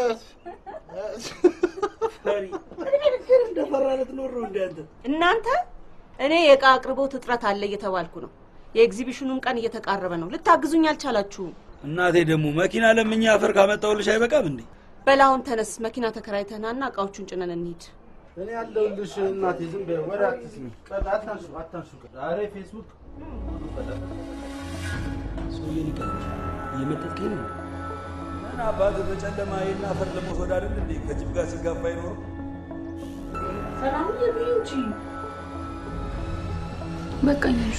ፈሪ እንደፈራ ልትኖር ነው እንደ አንተ እናንተ እኔ የእቃ አቅርቦት እጥረት አለ እየተባልኩ ነው። የኤግዚቢሽኑም ቀን እየተቃረበ ነው። ልታግዙኝ አልቻላችሁም። እናቴ ደግሞ መኪና ለምኛ አፈር ካመጣሁልሽ አይበቃም እንዴ? በላሁን ተነስ፣ መኪና ተከራይተናና እቃዎቹን ጭነን እንሂድ። እኔ ያለሁልሽ እናቴ። ዝም በይ፣ ወሬ አትስሚ። ቀጥ አታንሱ፣ አታንሱ። ዛሬ ፌስቡክ ሰውዬ ሊቀር እየመጠጥከኝ ነው። ምን አባት በጨለማ ይህን አፈር ለመውሰድ አይደል እንዴ ከጅብ ጋር ሲጋፋ አይኖርም። ሰላም ይብኝ እንጂ በቃኝ አንሹ።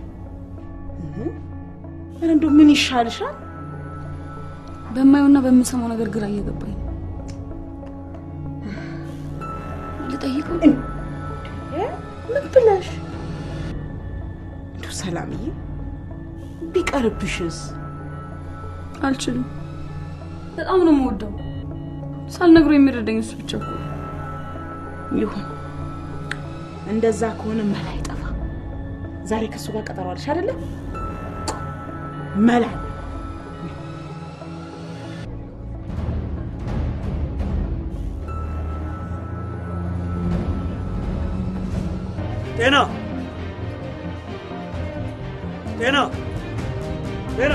ኧረ እንደው ምን ይሻልሻል? በማየውና በምሰማው ነገር ግራ እየገባኝ ነው። ልጠይቀው ምን ብለሽ እንደው ሰላምዬ ቢቀርብሽስ? አልችልም። በጣም ነው የምወደው። ሳልነግሮ የሚረዳኝ እሱ ብቻ እኮ ነው። ይሁን እንደዛ ከሆነ መላ አይጠፋ። ዛሬ ከእሱ ጋር ቀጠሮ አለሽ አይደለም? መላ ጤና ጤና ጤና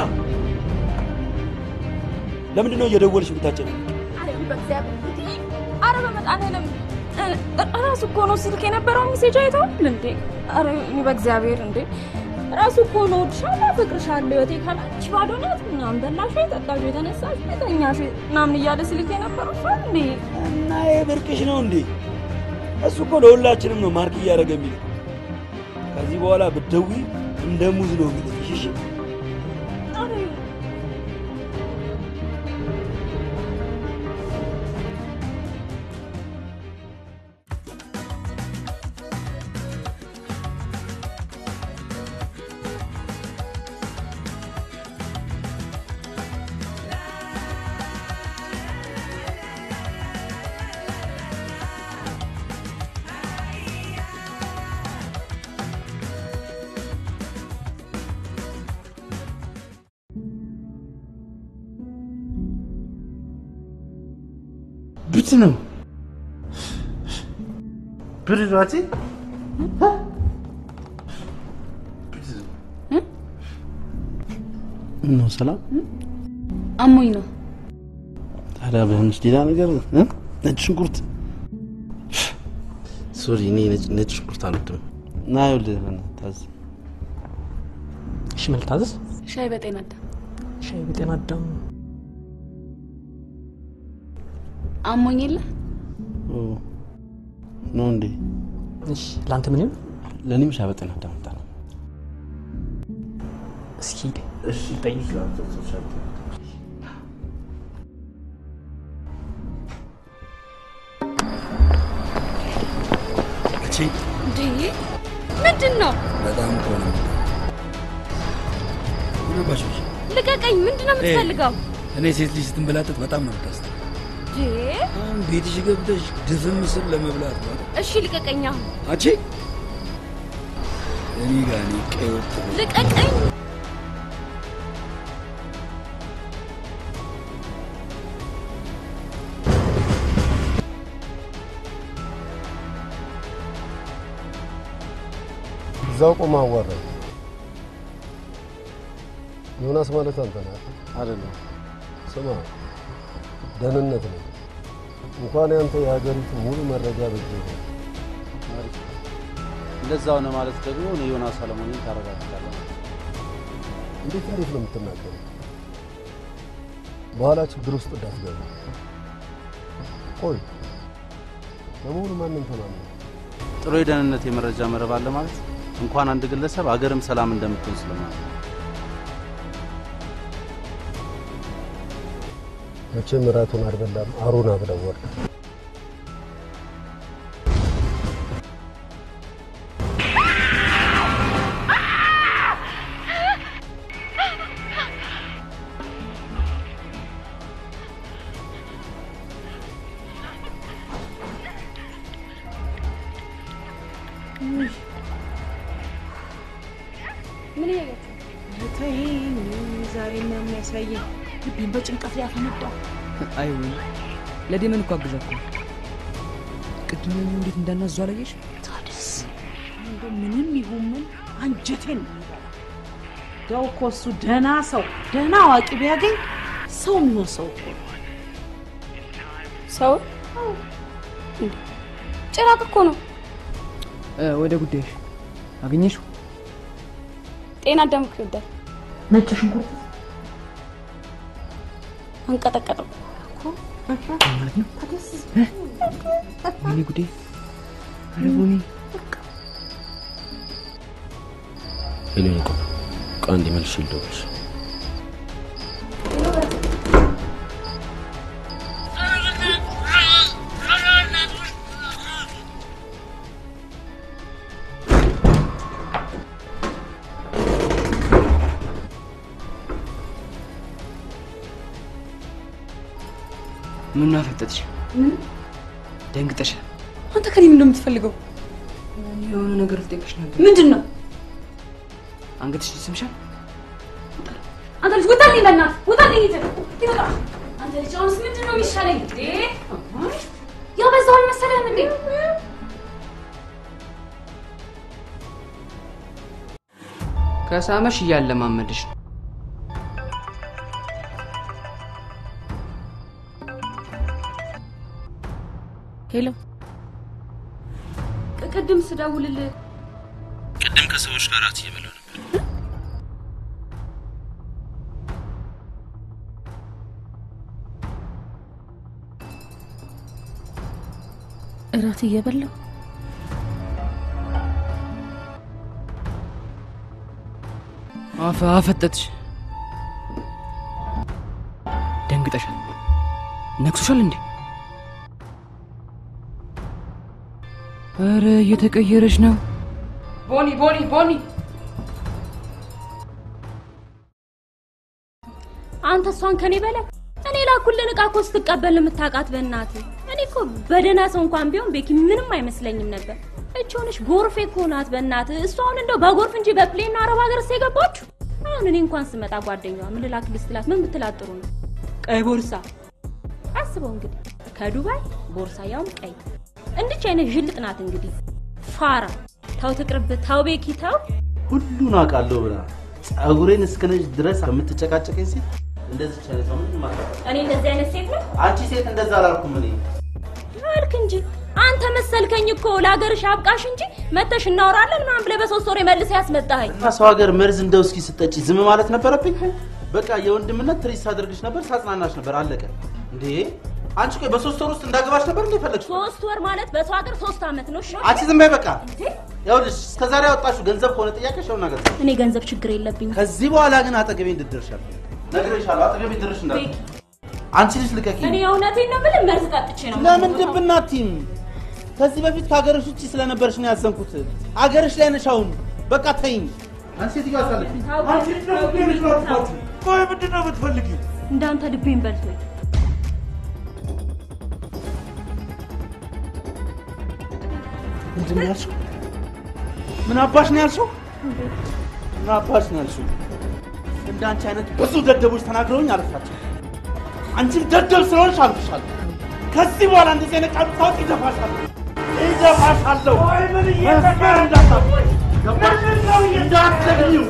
ለምንድን ነው እየደወልሽ የምታጨኝ? አረ በእግዚአብሔር አረ በመድኃኒዓለም ራሱ እኮ ነው ስልክ የነበረው ሜሴጅ አይተዋል እንዴ? አረ በእግዚአብሔር እንዴ ራሱ እኮ ነው እወድሻለሁ፣ አፈቅርሻለሁ፣ ህይወቴ ካላንቺ ባዶ ናት ምናምን በላሽ፣ ጠጣሽ፣ የተነሳሽ፣ የተኛሽ ምናምን እያለ ስልክ የነበረው እሱ እንዴ? እና ይሄ ብርቅሽ ነው እንዴ? እሱ እኮ ለሁላችንም ነው ማርክ እያደረገ የሚል ከዚህ በኋላ ብትደውይ እንደ ሙዝ ነው የሚልሽ። እሺ ብት ነው ብርዷቲ ነው ሰላም አሞኝ ነው። ታዲያ በሆነች ሌላ ነገር እ? ነጭ ሽንኩርት ሶሪ፣ እኔ ነጭ- ነጭ ሽንኩርት አልወድም። ና ይኸውልህ በእናትህ ታዝ እሺ ምን ልታዘዝ? ሻይ በጤና አዳም ሻይ በጤና አዳም አሞኝ የለ ኦ፣ ነው እንዴ? እሺ ለአንተ ምን ይሁን? ለእኔም ሻይ በጤና አዳም አምጣ ነው። እስኪ እሺ ጠይቅ። እቺ እንዴ ምንድን ነው? በጣም እኮ ነው ይገባሽ። ልቀቀኝ! ምንድን ነው የምትፈልገው? እኔ ሴት ልጅ ስትንበላጠጥ በጣም ነው የምታስጠ እንዴ አሁን ቤትሽ ገብተሽ ድፍን ምስል ለመብላት ነው አይደል? እሺ ልቀቀኝ! አሁን አንቺ እኔ ጋር እኔ ቀይ ወጥ ነው። ልቀቀኝ! እዛው ቆማ አዋራኝ። ዮናስ ማለት አንተ ነህ አይደለም? ስማ፣ ደህንነት ነው። እንኳን ያንተ የሀገሪቱ ሙሉ መረጃ በእጅ ነው። አሪፍ። እንደዛ ሆነ ማለት ደግሞ እኔ ዮናስ ሰለሞንን ታረጋግጣለህ። እንዴት አሪፍ ነው የምትናገረው። በኋላ ችግር ውስጥ እንዳትገባ። ቆይ ለመሆኑ ማንም ተማመነ? ጥሩ የደህንነት የመረጃ መረብ አለ ማለት እንኳን አንድ ግለሰብ አገርም ሰላም እንደምትሆን ስለማለት ነው። መቼም እራቱን አልበላም አሩን አብለው ወርድ ምን እያያችሁ? ተይኝ፣ ዛሬ ነው የሚያሳየኝ። ልቤን በጭንቀት ላይ ያፈነዳው። አይ ወይ ለዴመን እኮ አግዛ እኮ ቅድም እንዴት እንዳናዙ አላየሽ? ታዲያስ እንደው ምንም ይሁን ምን አንጀቴን ነው የሚበላው። እንደው እኮ እሱ ደህና ሰው ደህና አዋቂ ቢያገኝ ሰው የሚሆን ሰው እኮ ነው። ሰው ጭራቅ እኮ ነው። ወደ ጉዳይሽ አገኘሽው? ጤና አዳም እኮ ይወዳል። ነጭ ሽንኩርት አንቀጠቀጠው ማለት ነው። ወይኔ ጉዴ! ኧረ ቦኒ ሄሎ፣ ቆይ ቆይ አንዴ መልሼ ልደውልልሽ። ምን አፈጠጥሽ? ምን ደንግጠሻል? አንተ ከኔ ምን እንደምትፈልገው? የሆነ ነገር ልጠይቅሽ ነበር። ምንድን ነው? አንገትሽ ይስምሻል? አንተ ልጅ ውጣልኝ፣ በእናትህ ውጣልኝ። ይዘህ ይወጣ። አንተ ልጅ አሁንስ ምንድን ነው የሚሻለኝ እንዴ? ያበዛው አልመሰለህም እንዴ? ከሳመሽ እያለማመድሽ ነው። ሄሎ፣ ቅድም ስደውልልህ ቅድም ከሰዎች ጋር እራት እየበላሁ ነበር። እራት እየበላሁ አፈ አፈጠጥሽ። ደንግጠሻል? ነክሶሻል እንዴ? ኧረ እየተቀየረች ነው። ቦኒ ቦኒ ቦኒ አንተ እሷን ከኔ በላይ እኔ ላኩልን እቃ እኮ ስትቀበል የምታውቃት በእናትህ። እኔ እኮ በደህና ሰው እንኳን ቢሆን ቤኪ ምንም አይመስለኝም ነበር። እች ሆነሽ ጎርፌ እኮ ናት በእናትህ። እሷ አሁን እንደው በጎርፍ እንጂ በፕሌን ነው አረብ ሀገር የገባችሁ። አሁን እኔ እንኳን ስመጣ ጓደኛዋ ምን ልላክልሽ ስላት ምን ብትላት ጥሩ ነው? ቀይ ቦርሳ። አስበው እንግዲህ ከዱባይ ቦርሳ ያውም ቀይ። እንድች አይነት ዥልጥ ናት እንግዲህ ፋራ። ተው ትቅርብ፣ ተው ቤኪ ተው። ሁሉን አውቃለሁ ብላ ጸጉሬን እስከነጭ ድረስ ከምትጨቃጨቀኝ ሴት እንደዚህ አይነት ሰው ምንም አታውቅም። እኔ እንደዚህ አይነት ሴት ነው አንቺ ሴት እንደዛ አላልኩም እኔ። አልክ እንጂ አንተ መሰልከኝ እኮ ለሀገርሽ አብቃሽ እንጂ መተሽ እናወራለን ምናምን ብለህ በሶስት ወር መልሰህ ያስመጣኸኝ። እና ሰው ሀገር መርዝ እንደው እስኪ ስጠጪ ዝም ማለት ነበረብኝ? በቃ የወንድምነት ትሪት ሳደርግሽ ነበር፣ ሳጽናናሽ ነበር። አለቀ እንዴ! አንቺ ቆይ በሶስት ወር ውስጥ እንዳገባሽ ነበር እንዴ ፈለግሽ? ሶስት ወር ማለት በሰው ሀገር ሶስት አመት ነው። እሺ አንቺ ዝም በይ በቃ። ይኸውልሽ እስከ ዛሬ ያወጣሽው ገንዘብ ከሆነ ጥያቄሽ ይኸውና ገንዘብ። እኔ ገንዘብ ችግር የለብኝም። ከዚህ በኋላ ግን አጠገቤ እንድትደርሻለሁ ነግሬሻለሁ። አጠገቤ ድርሽ እንዳለ አንቺ ልጅ ልቀቂ። እኔ እውነቴን ነው የምልህ፣ መርዝ ጠጥቼ ነው። ለምን ድብና አትይም? ከዚህ በፊት ከሀገርሽ ውጭ ስለነበርሽ ነው ያዘንኩት። አገርሽ ላይ ነሽ አሁን። በቃ ተይኝ። አንቺ ሴትዮ አሳልፊ። ቆይ ምንድን ነው የምትፈልጊው? እንዳንተ ልቤን በልቶኝ ምንድን ነው ያልሽው? ምን አባሽ ነው ያልሽው? ምን አባሽ ነው ያልሽው? እንደ አንቺ አይነት ብዙ ደደቦች ተናግረውኝ አልፋቸው። አንቺም ደደብ ስለሆንሽ አልፍሻለሁ። ከዚህ በኋላ እንደዚህ አይነት ቃል ታውቂ ይደፋሻለሁ፣ ይደፋሻለሁ። መስመር እንዳታልፊ ገባሽ? እንዳትዘግይው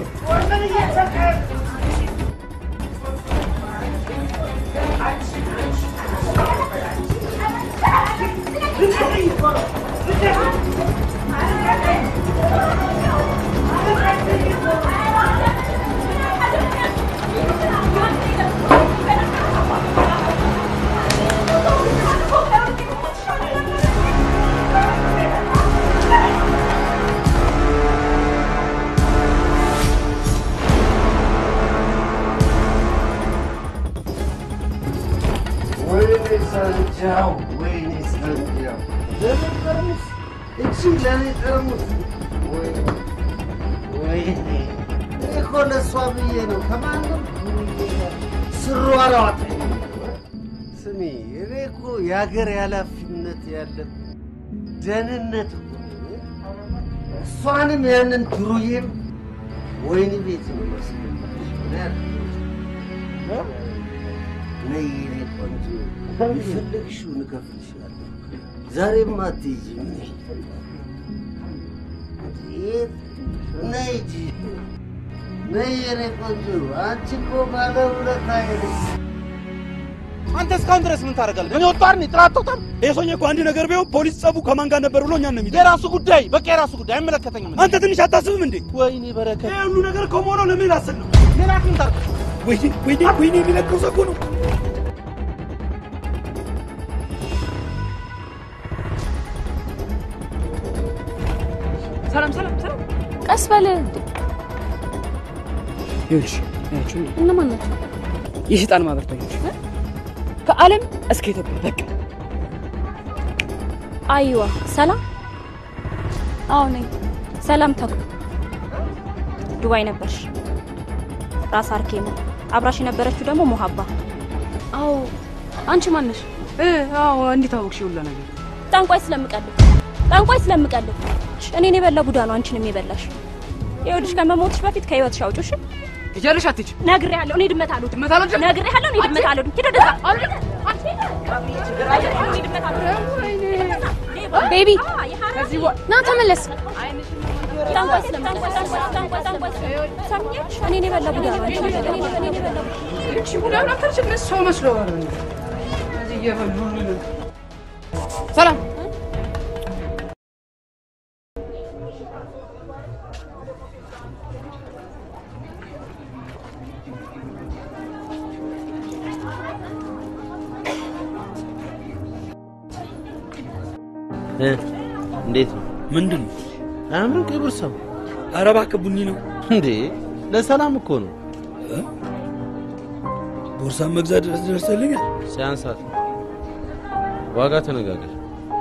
ወይኔ ሳንጃው፣ ወይኔ ሳንጃው፣ ለምን ጠርሙስ? እቺ ለእኔ ጠርሙስ። ወይኔ ወይኔ፣ እኔ እኮ ለእሷ ብዬ ነው ከማንም ብዬ ጋር ስሯሯጥ። ስሚ፣ እኔ እኮ የሀገር ኃላፊነት ያለብን ደህንነት እኮ ነው። እሷንም ያንን ድሩዬም ወይኒ ቤት ነው ማስገባሽ። እኔ አይደለሁም። ነይ የኔ ቆንጆ፣ የፈለግሽውን እከፍልሻለሁ። ዛሬም አትሄጂም። የት ነይ እንጂ ነይ የኔ ቆንጆ። አንቺ እኮ ባለ ውለታዬ ነሽ። አንተ እስካሁን ድረስ ምን ታደርጋለህ? እኔ ወጣር ነኝ ጥራት ተውጣም ይሄ ሰውዬ እኮ አንድ ነገር ቢሆን ፖሊስ ጸቡ ከማን ጋር ነበር ብሎ እኛን ነው የሚለው። የራሱ ጉዳይ፣ በቃ የራሱ ጉዳይ አይመለከተኝም። አንተ ትንሽ አታስብም እንዴ? ወይኔ በረከት፣ ይሄ ሁሉ ነገር ከመሆነው ለምን አስብ ነው? ሌላ ምን ታርቅ? ወይኔ ወይኔ ወይኔ የሚለቀው ሰው እኮ ነው። ሰላም ሰላም ሰላም። ቀስ በል። ይኸውልሽ ያችሁ እነማን ናቸው? የሰይጣን ማህበርተኞች ከዓለም እስከ ኢትዮጵያ በቃ አይዋ ሰላም። አዎ ነኝ። ሰላም ተኩ ዱባይ ነበርሽ። ራስ አርኬሞ አብራሽ የነበረችው ደግሞ ሞሀባ። አዎ አንቺ ማነሽ? እ አዎ እንዴት አወቅሽ ሁላ ነገር? ጠንቋይ ስለምቀልብ ጠንቋይ ስለምቀልብ እኔን የበላ ቡዳ ነው አንቺንም የበላሽ። ይኸውልሽ ከመሞትሽ በፊት ከህይወትሽ አውጪው እሺ? ትችያለሽ አትችይ? ነግሬሃለሁ። እኔ ድመት አልወድም። ድመት አልወድም? ነግሬሃለሁ። እኔ ድመት አልወድም። ሂድ ወደዛ። ቤቢ ና ተመለስ። ጠንቋይ ስለምቀልብ ጠንቋይ ጠንቋይ ሰምኛለሽ? እኔን የበላ ቡዳ ነው አንቺን የበላ እኔን የበላ ቡዳ እቺ ሁላ ናፍተርሽ ምን ሰው መስሎ እዚህ እየበሉ ሰላም እ እንዴት ነው? ምንድን ነው? አያምርም? ቀይ ቦርሳው። ኧረ እባክህ ቡኒ ነው እንዴ? ለሰላም እኮ ነው። ቦርሳ መግዛት ድረስ ደርሰልኛል። ሲያንሳት ነው። ዋጋ ተነጋገር።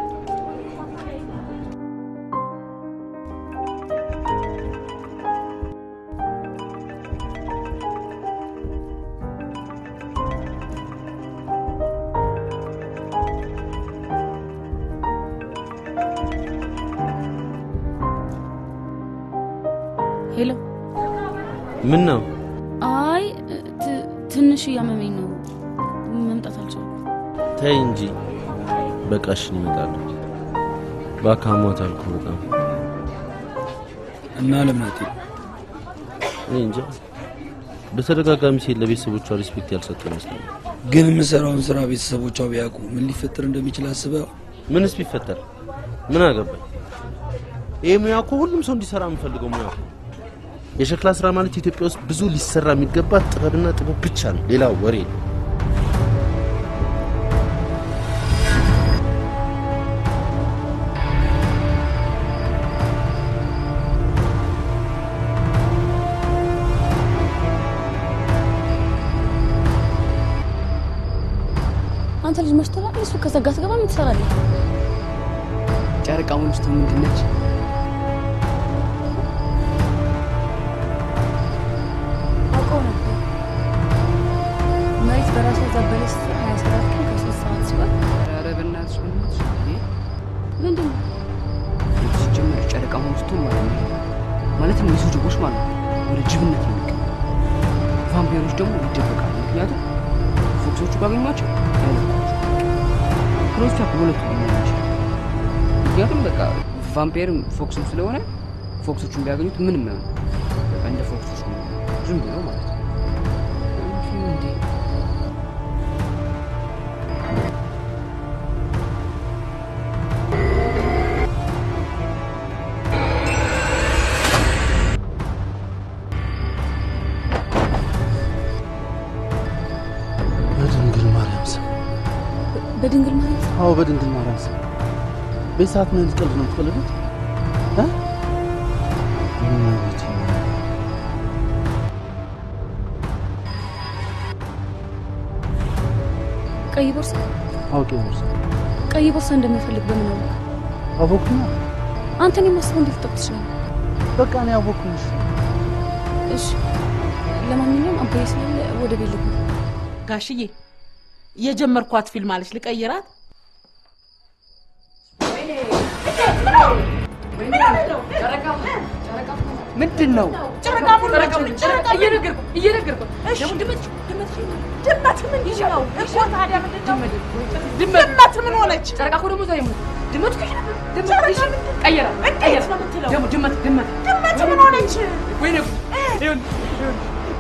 ሄሎ። ምን ነው? አይ ት- ትንሽ እያመመኝ ነው፣ መምጣት አልቻልኩም። ተይ እንጂ። በቃ እሺ እመጣለሁ። እባክህ አሟታል እኮ በጣም። እና ለምን አትሄድም? እኔ እንጃ። በተደጋጋሚ ሴት ለቤተሰቦቿ ሪስፔክት ያልሰጠ ይመስለኛል። ግን የምሰራውን ስራ ቤተሰቦቿ ቢያውቁ ምን ሊፈጠር እንደሚችል አስበው። ምንስ ቢፈጠር ምን አገባኝ? ይህ ሙያ እኮ ሁሉም ሰው እንዲሰራ የምፈልገው ሙያ እኮ። የሸክላ ስራ ማለት ኢትዮጵያ ውስጥ ብዙ ሊሰራ የሚገባ ጥበብና ጥበብ ብቻ ነው፣ ሌላ ወሬ ነው። አንተ ልጅ መሽቶላል። እሱ ከዘጋ ትገባ ምን ትሰራለህ? ጨረቃ ሙሉስቱ ምንድን ነች? አውቀው ነበር። መሬት በራሷ ዘበለች ሀያ ሰባት ቀን ከሶስት ሰዓት ሲሆን ኧረ በእናትሽ በእናትሽ ምንድን ነው ሲጀመር ጨረቃ ሙሉስቱ ማለት ነው ማለትም የሰው ጅቦች ማለት ነው ወደ ጅብነት ነው የሚቀ ቫምፒሮች ደግሞ ይደበቃሉ። ምክንያቱም ፎክሶቹ ባገኟቸው ክሮስቻ በሁለቱ ናቸው። ምክንያቱም በቃ ቫምፒርም ፎክስም ስለሆነ ፎክሶቹን ቢያገኙት ምንም ነው በቃ እንደ ፎክሶች ነው ዝም ብሎ ማለት ነው። እንዴ በድንግል ማርያም ስም በድንግል ማለት አዎ፣ በድንግል ማርያም ስም በዚህ ሰዓት ምን አይነት ቀልድ ነው የምትቀልዱት? እ? እመቤቴ ማርያም። ቀይ ቦርሳ አውቄ ቦርሳ ቀይ ቦርሳ እንደምፈልግ በምን አወቅ? አወኩኝ። አንተን የማስበው እንዴት ልጠቁ ትችላለህ? በቃ እኔ አወኩኝ። እሺ፣ ለማንኛውም አባዬ ስላለ ወደ ቤት ልግባ። ጋሽዬ የጀመርኳት ፊልም አለች ልቀይራት። ምንድን ነው? ጨረቃ ሙሉ ነች። ጨረቃ እየነገርኩ እየነገርኩ እሺ ደግሞ ድመት ድመት ድመት ምንድን ነው እኮ ታዲያ ምንድን ነው? ድመት ምን ሆነች? ጨረቃ እኮ ደግሞ ዛሬ ድመት እኮ ይሄ ድመት ጨረቃ እሺ ምንድን ነው? ቀየረ እንዴት ቀየረ ነው የምትለው? ደግሞ ድመት ድመት ድመት ምን ሆነች? ወይኔ ጉድ ይሁን ይሁን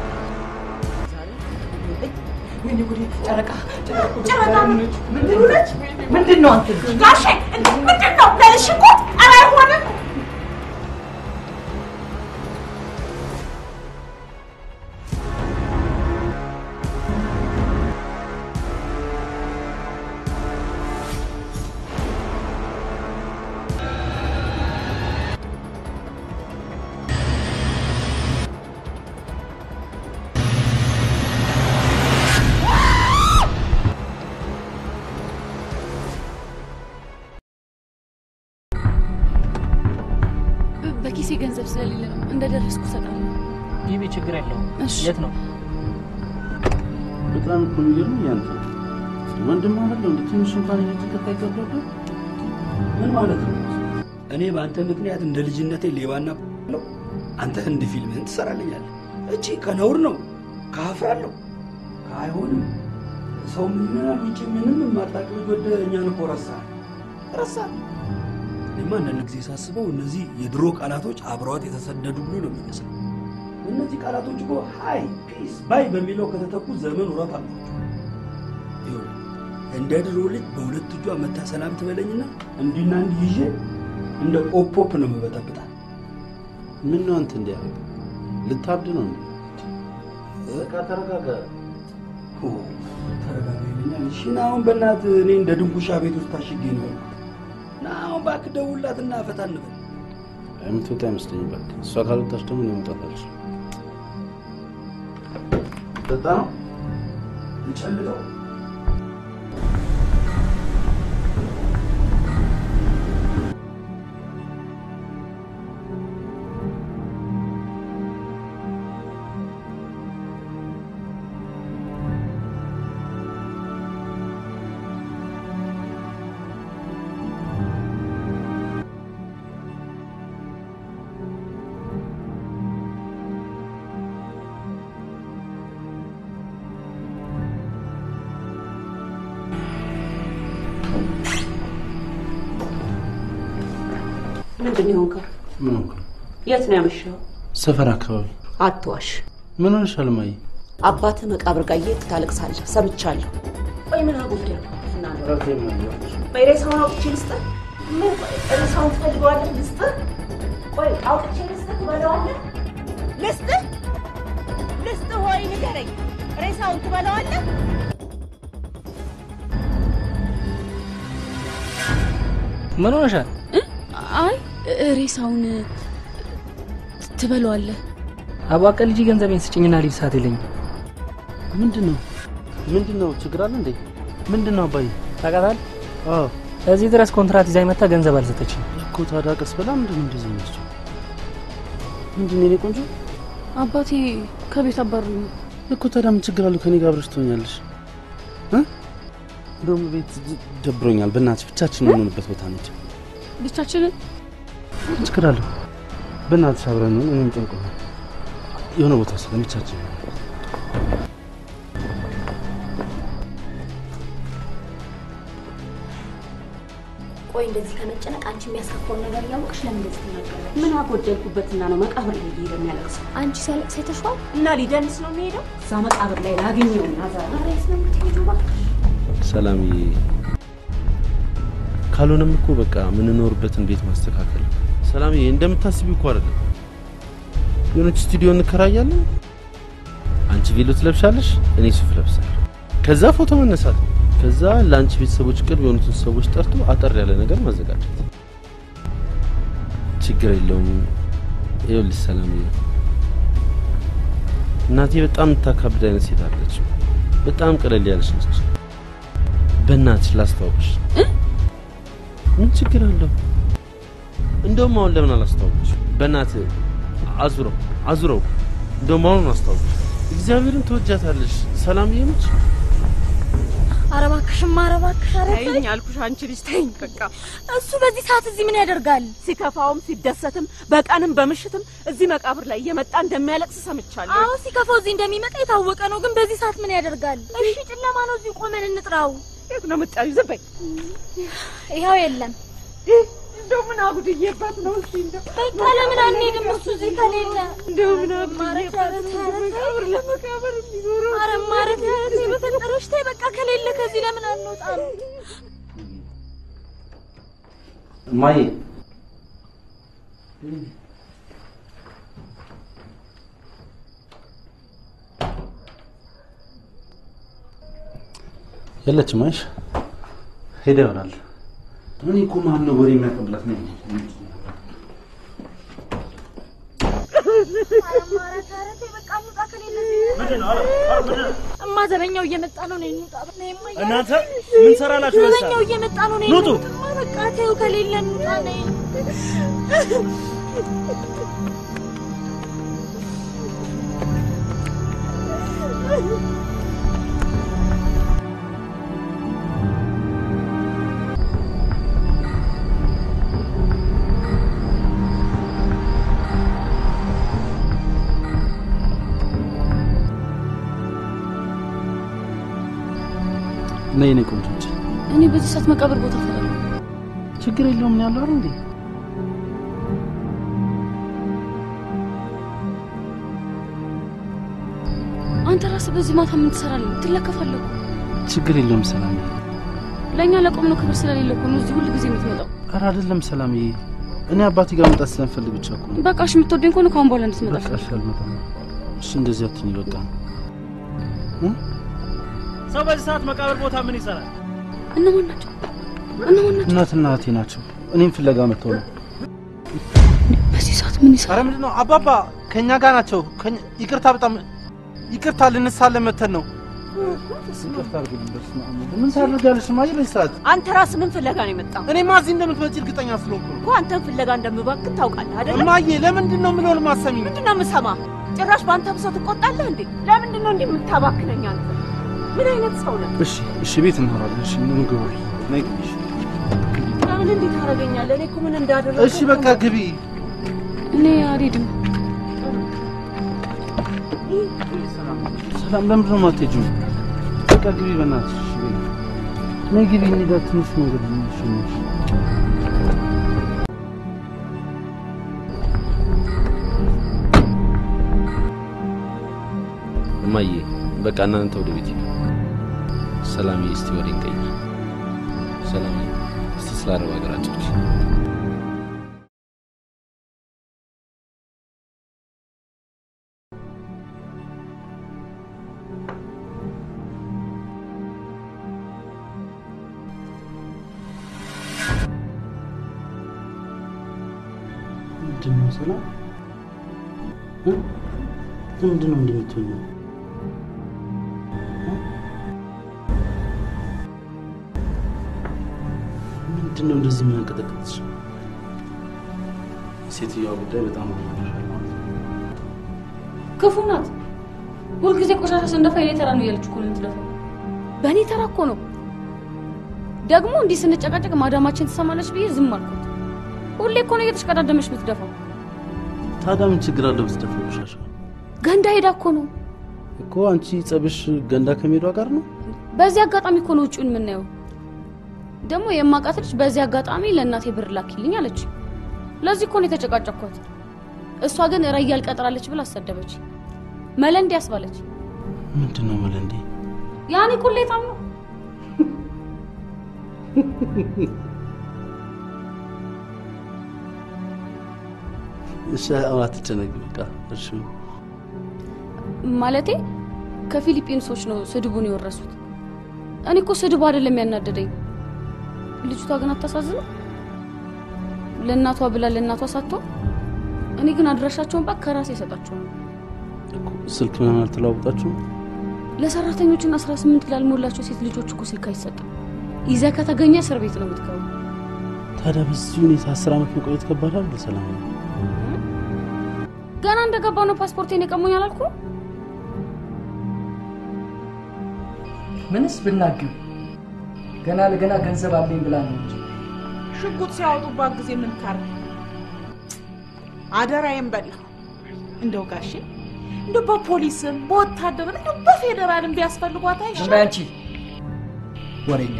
ወይኔ ጉድ ጨረቃ ጨረቃ ምንድን ሆነች? ምንድን ነው አንተ ጋሼ ምንድን ነው? ለእሺ እኮ ኧረ አይሆንም። በኪሴ ገንዘብ ስለሌለ ነው እንደደረስኩ እሰጣለሁ። ይህ ችግር የለውም። እሺ። የት ነው? በጣም እኮ የሚገርም ያንተ ወንድም ማለት ነው እንዴ? ትንሽ እንኳን እየተከታ ይገባል። ምን ማለት ነው? እኔ በአንተ ምክንያት እንደ ልጅነቴ ሌባና ነው። አንተ ህንድ ፊልምህን ትሰራልኛለህ። እቺ ከነውር ነው ካፍራለሁ። አይሆንም። ሰው ምን ይሆናል? ውጭ ምንም የማታውቅ ልጅ ወደ እኛን እኮ ረሳህ ረሳህ። እኔማ አንዳንድ ጊዜ ሳስበው እነዚህ የድሮ ቃላቶች አብረዋት የተሰደዱ ብሎ ነው የሚመስለው። እነዚህ ቃላቶች እኮ ሃይ ፒስ ባይ በሚለው ከተተኩ ዘመን ውረት አልፏቸው። ይኸውልህ እንደ ድሮ ልጅ በሁለት እጇ መታ ሰላም ትበለኝና እንዲና እንዲህ ይዤ እንደ ኦፖፕ ነው የምበጠብጣት። ምን ነው አንተ እንዲያደርግ ልታብድ ነው እንዴ? በቃ ተረጋጋ። ተረጋጋ ይለኛል። እሺ ና አሁን በእናትህ እኔ እንደ ድንጉሻ ቤት ውስጥ ታሽጌ ነው ያልኩት። ና አሁን እባክህ ደውልላትና ፈታ እንበል። የምትወጣ አይመስለኝም። እባክህ እሷ ካልወጣች ደግሞ እኔ መውጣት አልችልም። ጠጣ ነው እንጨልጠው ምንድን ነው የሆንከው? ምን ሆንክ? የት ነው ያመሸው? ሰፈር አካባቢ አትዋሽ። ምን ሆነሻል እማዬ? አባትህ መቃብር ጋር እየሄድክ ታለቅሳለህ፣ ሰምቻለሁ። ቆይ ምን አጎደለ? ቆይ ሬሳውን አውጥቼ ልስጥህ? ምን ቆይ ሬሳውን ትፈልገዋለህ? ልስጥህ? ቆይ አውጥቼ ልስጥህ ትበለዋለህ? ልስጥህ? ልስጥህ ወይ ንገረኝ። ሬሳውን ትበለዋለህ? ምን ሆነሻል? አይ ሬሳውን ትበለዋለህ። አባቀ ልጅ ገንዘቤን ስጭኝና ልጅ ሰዓት የለኝም። ምንድን ነው ምንድን ነው? ችግር አለ እንዴ? ምንድን ነው አባዬ? ታውቃታለህ? አዎ እዚህ ድረስ ኮንትራት ይዛ መታ ገንዘብ አልሰጠችም እኮ። ታዲያ ቀስ ብላ ምንድን ነው እንደዚህ የሚመስለው? ምንድን ነው የኔ ቆንጆ? አባቴ ከቤት አባሩኝ ነው እኮ። ታዲያ ምን ችግር አለው? ከኔ ጋር አብረሽ ትሆኛለሽ። እንደውም ቤት ደብሮኛል። በእናትሽ ብቻችን የምንሆንበት ቦታ ነች። ብቻችንን ምን ችግር አለው? በእናትሽ አብረን ነው። እኔም ጨንቆኛል። የሆነ ቦታ ስለብቻችን ቆይ እንደዚህ ከመጨነቅ አንቺ የሚያስከፋውን ነገር እያወቅሽ ለምን እንደዚህ ትናገራለሽ? ምን አጎደልኩበትና ነው መቃብር ላይ እየሄደ የሚያለቅሰው? አንቺ ሲያለቅስ አይተሽዋል? እና ሊደንስ ነው የሚሄደው? እዛ መቃብር ላይ ላገኘውና ዛሬ ሬስ ነው የምትሄጂው? እባክሽ ሰላምዬ፣ ካልሆነም እኮ በቃ የምንኖርበትን ቤት ማስተካከል። ሰላምዬ፣ እንደምታስቢው እኮ አይደለም። የሆነች ስቱዲዮ እንከራያለን። አንቺ ቬሎ ትለብሻለሽ፣ እኔ ሱፍ ለብሳለሁ። ከዛ ፎቶ መነሳት ነው። ከዛ ለአንቺ ቤተሰቦች ቅርብ የሆኑትን ሰዎች ጠርቶ አጠር ያለ ነገር ማዘጋጀት። ችግር የለውም። ይኸውልሽ ሰላምዬ፣ እናቴ በጣም የምታካብድ አይነት ሴት አለች። በጣም ቀለል ያለች ነች። በእናትሽ ላስተዋውቅሽ። ምን ችግር አለው? እንደውም አሁን ለምን አላስተዋውቅሽ? በእናት አዙረው አዙረው። እንደውም አሁን አስተዋውቅሽ። እግዚአብሔርን ትወጃታለሽ። ሰላምዬ ነች። ኧረ እባክሽማ፣ ኧረ እባክሽ፣ ኧረ ተይ። ተይኝ አልኩሽ። አንቺ ልጅ ተይኝ በቃ። እሱ በዚህ ሰዓት እዚህ ምን ያደርጋል? ሲከፋውም ሲደሰትም በቀንም በምሽትም እዚህ መቃብር ላይ እየመጣ እንደሚያለቅስ ሰምቻለሁ። አዎ ሲከፋው እዚህ እንደሚመጣ የታወቀ ነው። ግን በዚህ ሰዓት ምን ያደርጋል? እሺ ጨለማ ነው፣ እዚህ ቆመን እንጥራው። የት ነው የምትጠሪው? ዝም በይ። ይኸው የለም። እንደው ምን አጉድዬባት ነው እስኪ እንደው በቃ ለምን አንሄድም? እሱ እዚህ ከሌለ እንደው ምን አጉድዬባት ነው መቃብር ለመቃብር የሚዞረው? ኧረ ማረት ተይ በፈጠረሽ ተይ። በቃ ከሌለ ከዚህ ለምን አንወጣም? እማዬ የለችም። አይሽ ሄደ ይሆናል። እኔ እኮ ማን ነው ወሬ የሚያቀብላት ነው? እማ ዘበኛው እየመጣ ነው። ነይ እንውጣ። ነይ እማ እያለ- እናንተ ምን ሰራላችሁ? በዛ ዘበኛው እየመጣ ነው። ነይ ኑጡ። እንውጣ። እማ በቃ ተይው፣ ከሌለ እንውጣ። ነይ ነይ ነይ ቆንጆ ውጪ። እኔ በዚህ ሰዓት መቃብር ቦታ እፈራለሁ። ችግር የለውም ነው ያለው አይደል እንዴ? አንተ ራስህ በዚህ ማታ ምን ትሰራለህ? ትለከፋለህ እኮ። ችግር የለውም ሰላምዬ። ለእኛ ለቆምነው ክብር ስለሌለ እኮ ነው እዚህ ሁል ጊዜ የምትመጣው። ኧረ አይደለም ሰላምዬ፣ እኔ አባቴ ጋር መምጣት ስለምፈልግ ብቻ እኮ ነው። በቃ እሺ፣ የምትወደኝ ከሆነ ከአሁን በኋላ እንድትመጣ በቃ እሺ፣ አልመጣም። እሺ፣ እንደዚህ አትሁኝ በቃ። ሰው በዚህ ሰዓት መቃብር ቦታ ምን ይሰራል? እነማን ናቸው? እነማን ናቸው? እናትና እህቴ ናቸው። እኔም ፍለጋ መጥተው ነው። በዚህ ሰዓት ምን ይሰራል? ኧረ ምንድን ነው አባባ? ከእኛ ጋር ናቸው። ከእኛ- ይቅርታ፣ በጣም ይቅርታ፣ ልንሳለን መተን ነው። ይቅርታ አድርግልኝ። በስመ አብ ወልድ። ምን ታደርጋለሽ እማዬ በዚህ ሰዓት? አንተ ራስህ ምን ፍለጋ ነው የመጣው? እኔማ እዚህ እንደምትመጪ እርግጠኛ ስለሆንኩ ነው። እኮ አንተን ፍለጋ እንደምባክን ታውቃለህ አይደል? እማዬ ለምንድን ነው የምለውን ማሰሚኝ? ምንድን ነው የምሰማ? ጭራሽ በአንተ ብሰው ትቆጣለህ እንዴ? ለምንድን ነው እንዲህ የምታባክነኝ አንተ? ምን አይነት ሰው ነህ? እሺ፣ እሺ፣ ቤት እናወራለን። እሺ፣ ምን ግቡ። ነይ ግቢ። እሺ። ለምን እንዲህ ታደርገኛለህ? እኔ እኮ ምን እንዳደረግኩ እሺ፣ በቃ ግቢ። እኔ አልሄድም። ሰላም፣ ለምንድን ነው የማትሄጂው? በቃ ግቢ በእናትሽ። እሺ፣ በይ። ነይ ግቢ፣ እንሂዳ። ትንሽ መንገድ ነው። እሺ፣ ነይ። እማዬ በቃ እናንተ ወደ ቤት ሂዱ። ሰላምዬ እስቲ ወደ ቀይር። ሰላምዬ እስቲ ስለ አረብ ሀገር አጫውች። ምንድን ነው ሰላም? እ? ለምንድን ነው እንዲህ የምትሆኚው? እ? ምንድን ነው እንደዚህ የሚያንቀጠቅጥሽ? ሴትዮዋ ጉዳይ በጣም አብዛኛል ማለት ነው። ክፉ ናት። ሁልጊዜ ቆሻሻ ስንደፋ የኔ ተራ ነው እያለች እኮ ነው የምትደፋው። በእኔ ተራ እኮ ነው። ደግሞ እንዲህ ስንጨቃጨቅ ማዳማችን ትሰማለች ብዬ ዝም አልኩት። ሁሌ እኮ ነው እየተሽቀዳደመች የምትደፋው። ታዲያ ምን ችግር አለው ብትደፋው ቆሻሻ? ገንዳ ሄዳ እኮ ነው። እኮ አንቺ ጸብሽ ገንዳ ከሜዷ ጋር ነው? በዚህ አጋጣሚ እኮ ነው ውጭውን የምናየው። ደግሞ የማውቃት ልጅ በዚህ አጋጣሚ ለእናቴ ብር ላኪልኝ አለች። ለዚህ እኮ ነው የተጨቃጨኳት። እሷ ግን ረያል ቀጥራለች ብላ አሰደበች። መለንዴ ያስባለች። ምንድን ነው መለንዴ? ያኔ ቁሌታም ነው። እሺ አሁን አትጨነቂ በቃ እሺ። ማለቴ ከፊሊፒንሶች ነው ስድቡን የወረሱት። እኔ እኮ ስድቡ አይደለም ያናደደኝ። ልጅቷ ግን አታሳዝነው? ለእናቷ ብላ ለእናቷ ሳትሆን እኔ ግን አድራሻቸውን ባክ ከራሴ የሰጣቸው ነው። ስልክ ምናምን አልተለዋወጣችሁም? ለሰራተኞችና 18 ላልሞላቸው ሴት ልጆች እኮ ስልክ አይሰጥም። ይዘህ ከተገኘ እስር ቤት ነው የምትገባው። ታዲያ በዚህ ሁኔታ አስር ዓመት መቆየት ከባድ አይደል? ሰላም ነው። ገና እንደገባው ነው ፓስፖርቴን የቀሙኝ አላልኩ? ምንስ ብናግብ ገና ለገና ገንዘብ አለኝ ብላ ነው እንጂ ሽጉጥ ሲያወጡባት ጊዜ ምን ታርግ? አደራዬን በላ። እንደው ጋሼ እንደው በፖሊስም በወታደርም እንደው በፌዴራልም ቢያስፈልጓት ዝም አይሻል? በይ አንቺ ወሬኛ።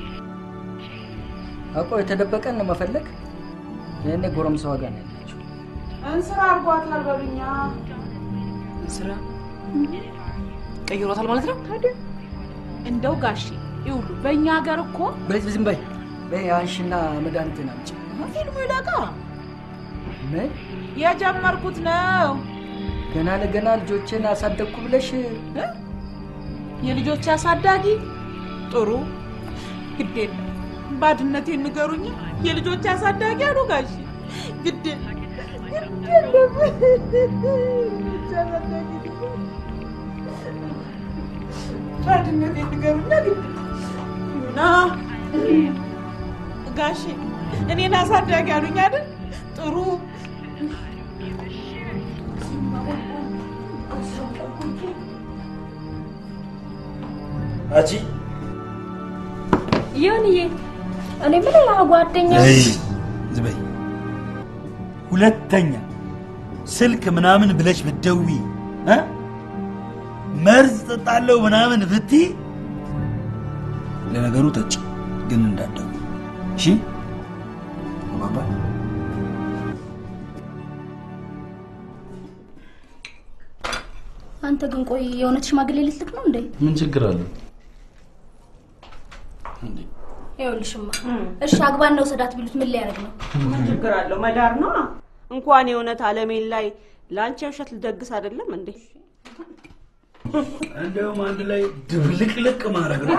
አውቆ የተደበቀን ነው መፈለግ። ይህኔ ጎረምሳዋ ጋር ነው ያለችው። እንስራ አርጓታል በሉኛ። ስራ ቀይሮታል ማለት ነው። ታዲያ እንደው ጋሼ ይውሉ በእኛ ሀገር እኮ በይ ዝም በይ በይ አንሺና መድኃኒትን አምጪ። ፊልሙ ይለቃ ምን የጀመርኩት ነው። ገና ለገና ልጆችን አሳደግኩ ብለሽ የልጆች አሳዳጊ ጥሩ ግድ የለም ባድነቴን ንገሩኝ። የልጆች አሳዳጊ አሉ ጋሼ ግድ የለም ባድነቴን ንገሩኛ ግድ ይሁና ጋሼ እኔን አሳዳጊ አሉኝ አይደል? ጥሩ አጂ ይሁንዬ፣ እኔ ምን ሌላ ጓደኛ እይ፣ ዝም በይ። ሁለተኛ ስልክ ምናምን ብለሽ ብትደውይ እ መርዝ ጠጣለሁ ምናምን ብትይ ለነገሩ ጠጭ ግን እንዳደጉ እሺ ባባ አንተ ግን ቆይ የእውነት ሽማግሌ ልትልክ ነው እንዴ? ምን ችግር አለው? ይኸውልሽማ፣ እሺ አግባን ነው ሰዳት ቢሉት ምን ሊያደርግ ነው? ምን ችግር አለው? መዳር ነው። እንኳን የእውነት አለሜን ላይ ለአንቺ ውሸት ልደግስ አይደለም እንዴ? እንዲያውም አንድ ላይ ድብልቅልቅ ማድረግ ነው።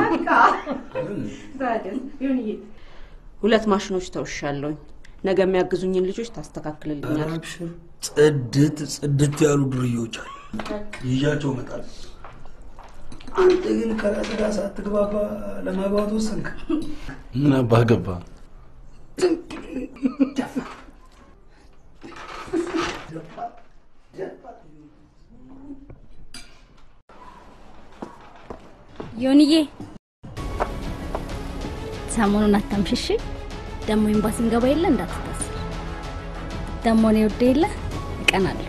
ሁለት ማሽኖች ተውሻለሁኝ። ነገ የሚያግዙኝን ልጆች ታስተካክልልኛል። አብሽር፣ ጽድት ጽድት ያሉ ዱርዬዎች አሉ። ይዣቸው እመጣለሁ። አንተ ግን ከራስህ ጋር ሳትግባባ ለማግባት ወሰንክ። ምን አባህ ገባ? ዮንዬ ሰሞኑን አታምሽሽ። ደግሞ ኤምባሲ እንገባ የለ እንዳትታስብ። ደግሞ እኔ ወደ የለ እቀናለሁ።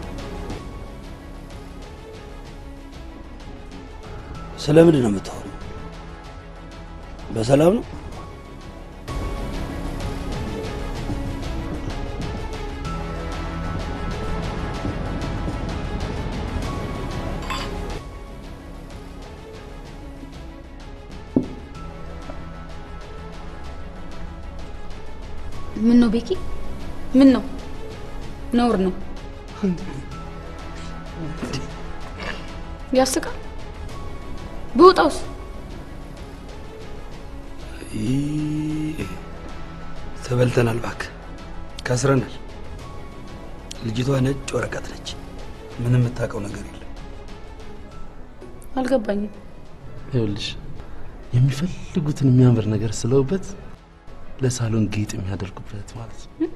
ስለምንድን ነው የምታወሩ? በሰላም ነው? ምን ነው ቤኪ? ምን ነው? ነውር ነው። ያስቃል። ብውጣውስ? ይህ ተበልተናል፣ እባክህ ከስረናል። ልጅቷ ነጭ ወረቀት ነች። ምንም የምታውቀው ነገር የለም። አልገባኝም። ይኸውልሽ የሚፈልጉትን የሚያምር ነገር ስለውበት ለሳሎን ጌጥ የሚያደርጉበት ማለት ነው።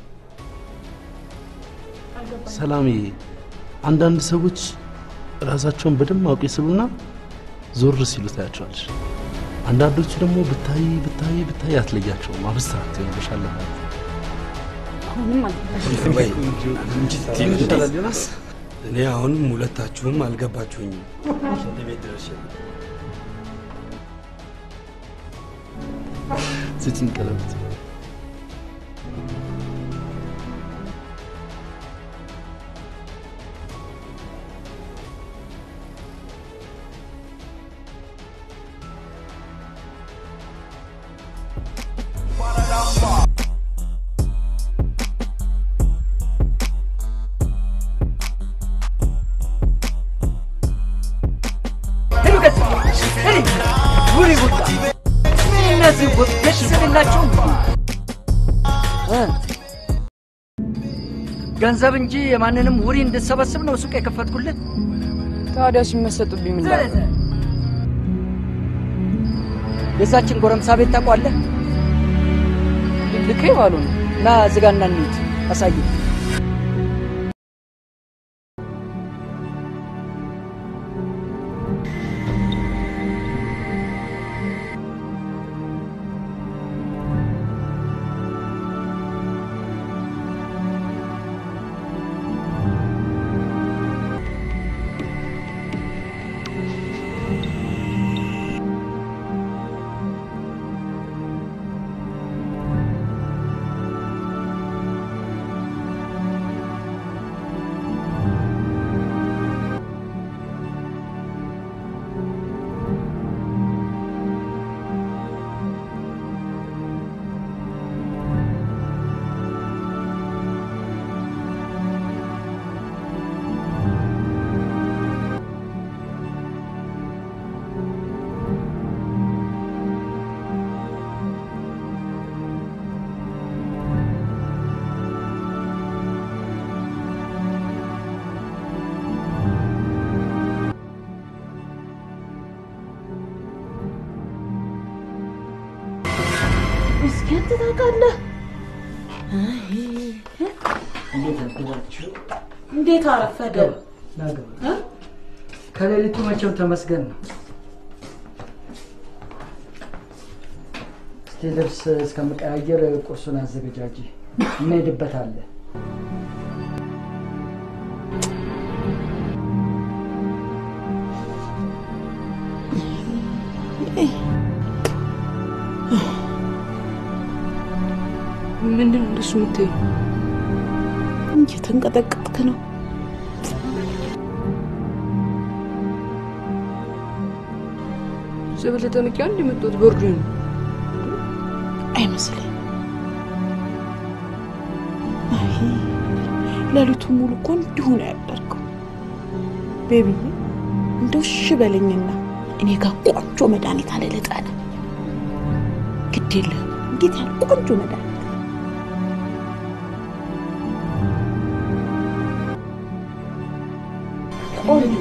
ሰላሜ፣ አንዳንድ ሰዎች ራሳቸውን በደማቁ ይስሉና ዞር ሲሉ ታያቸዋለሽ። አንዳንዶቹ ደግሞ ብታይ ብታይ ብታይ አትለያቸውም። አብስትራክት ይሆንብሻል ማለት ነው። አሁንም ወይ ይመጣል ዮናስ። እኔ አሁንም ሁለታችሁም አልገባችሁኝም። ሽንት ቤት ድረስ ስጭኝ ቀለበት። ሄዱ ቀጥ ሄዲ ውሪ ጉዳ እነዚህ ወጥተሽ ስለላቸው ገንዘብ እንጂ የማንንም ውሪ እንድሰበስብ ነው ሱቅ የከፈትኩለት። ታዲያ ሲመሰጡብኝ ምን ላድርግ? የዛችን ጎረምሳ ቤት ታውቋለህ? ልክ ባሉ ነው። ና ዝጋና እንሂድ፣ አሳይ እስኪ አንተ ታውቃለህ? እንዴት አደራችሁ? እንዴት አረፈደ? ናገባ ከሌሊቱ መቼም ተመስገን ነው። እስቲ ልብስ እስከምቀያየር ቁርሱን አዘገጃጂ፣ እንሄድበታለን። ምንድን ነው እንደሱ የምትይው? እየተንቀጠቀጥክ ነው። የበለጠ ንቂያ እንደመጣሁት በርዶኝ ነው። አይመስለኝም። አይ ሌሊቱን ሙሉ እኮ እንዲሁ ነው ያደርገው። ቤቢዬ እንደው እሺ በለኝና እኔ ጋር ቆንጆ መድኃኒት አለ ልጠነ ግድ የለህም። እንዴት ያለ ቆንጆ መድኃኒት ቆንጆ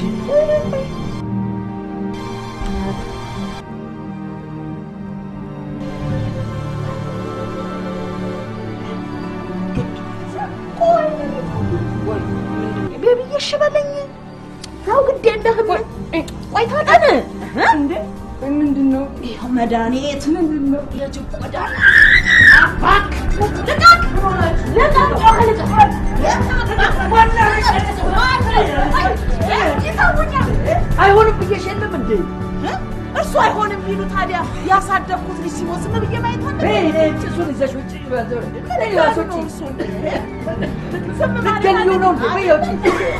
ቤቢዬ እሺ በለኝ። ተው ግድ የለህም። ቆይ ታጠን እንዴ ምንድን ነው ይኸው መድኃኒት ምንድን ነው የጅብ መድኃኒት እባክህ ልቀቅ ልቀቅ ጮኸ ልቀቅ አይሆንም ብዬሽ የለም እንዴ? እርሱ አይሆንም ቢሉ ታዲያ ያሳደግኩት ልጅ ሲሞት ዝም ብዬ ማየት አለብኝ? ጭሱን ይዘሽ ውጭ እርሱን ልትገኙ ነው እንዴ? በይ ውጪ።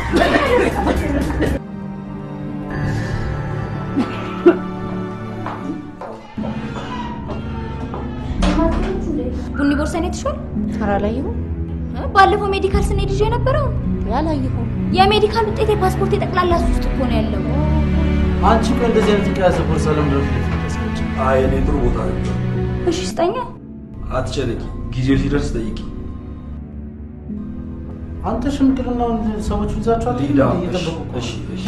ቡኒ ቦርሳዬን አይተሽዋል? ኧረ አላየሁም። ባለፈው ሜዲካል ስንሄድ ይዤ የነበረው አላየሁም። የሜዲካል ውጤት የፓስፖርት የጠቅላላ እሱ ውስጥ እኮ ነው ያለው። አንቺ እኮ እንደዚህ አይነት የያዘ ቦርሳ ለምንድን ነው ፊት ለፊት የምታስቀምጪ? አይ እኔ ጥሩ ቦታ ነበር። እሺ ስጠኛ። አትጨነቂ፣ ጊዜው ሲደርስ ጠይቂ። አንተ ሽምግልናውን ሰዎች ይዛችኋል ሊዳ እየጠበቁ እኮ እሺ እሺ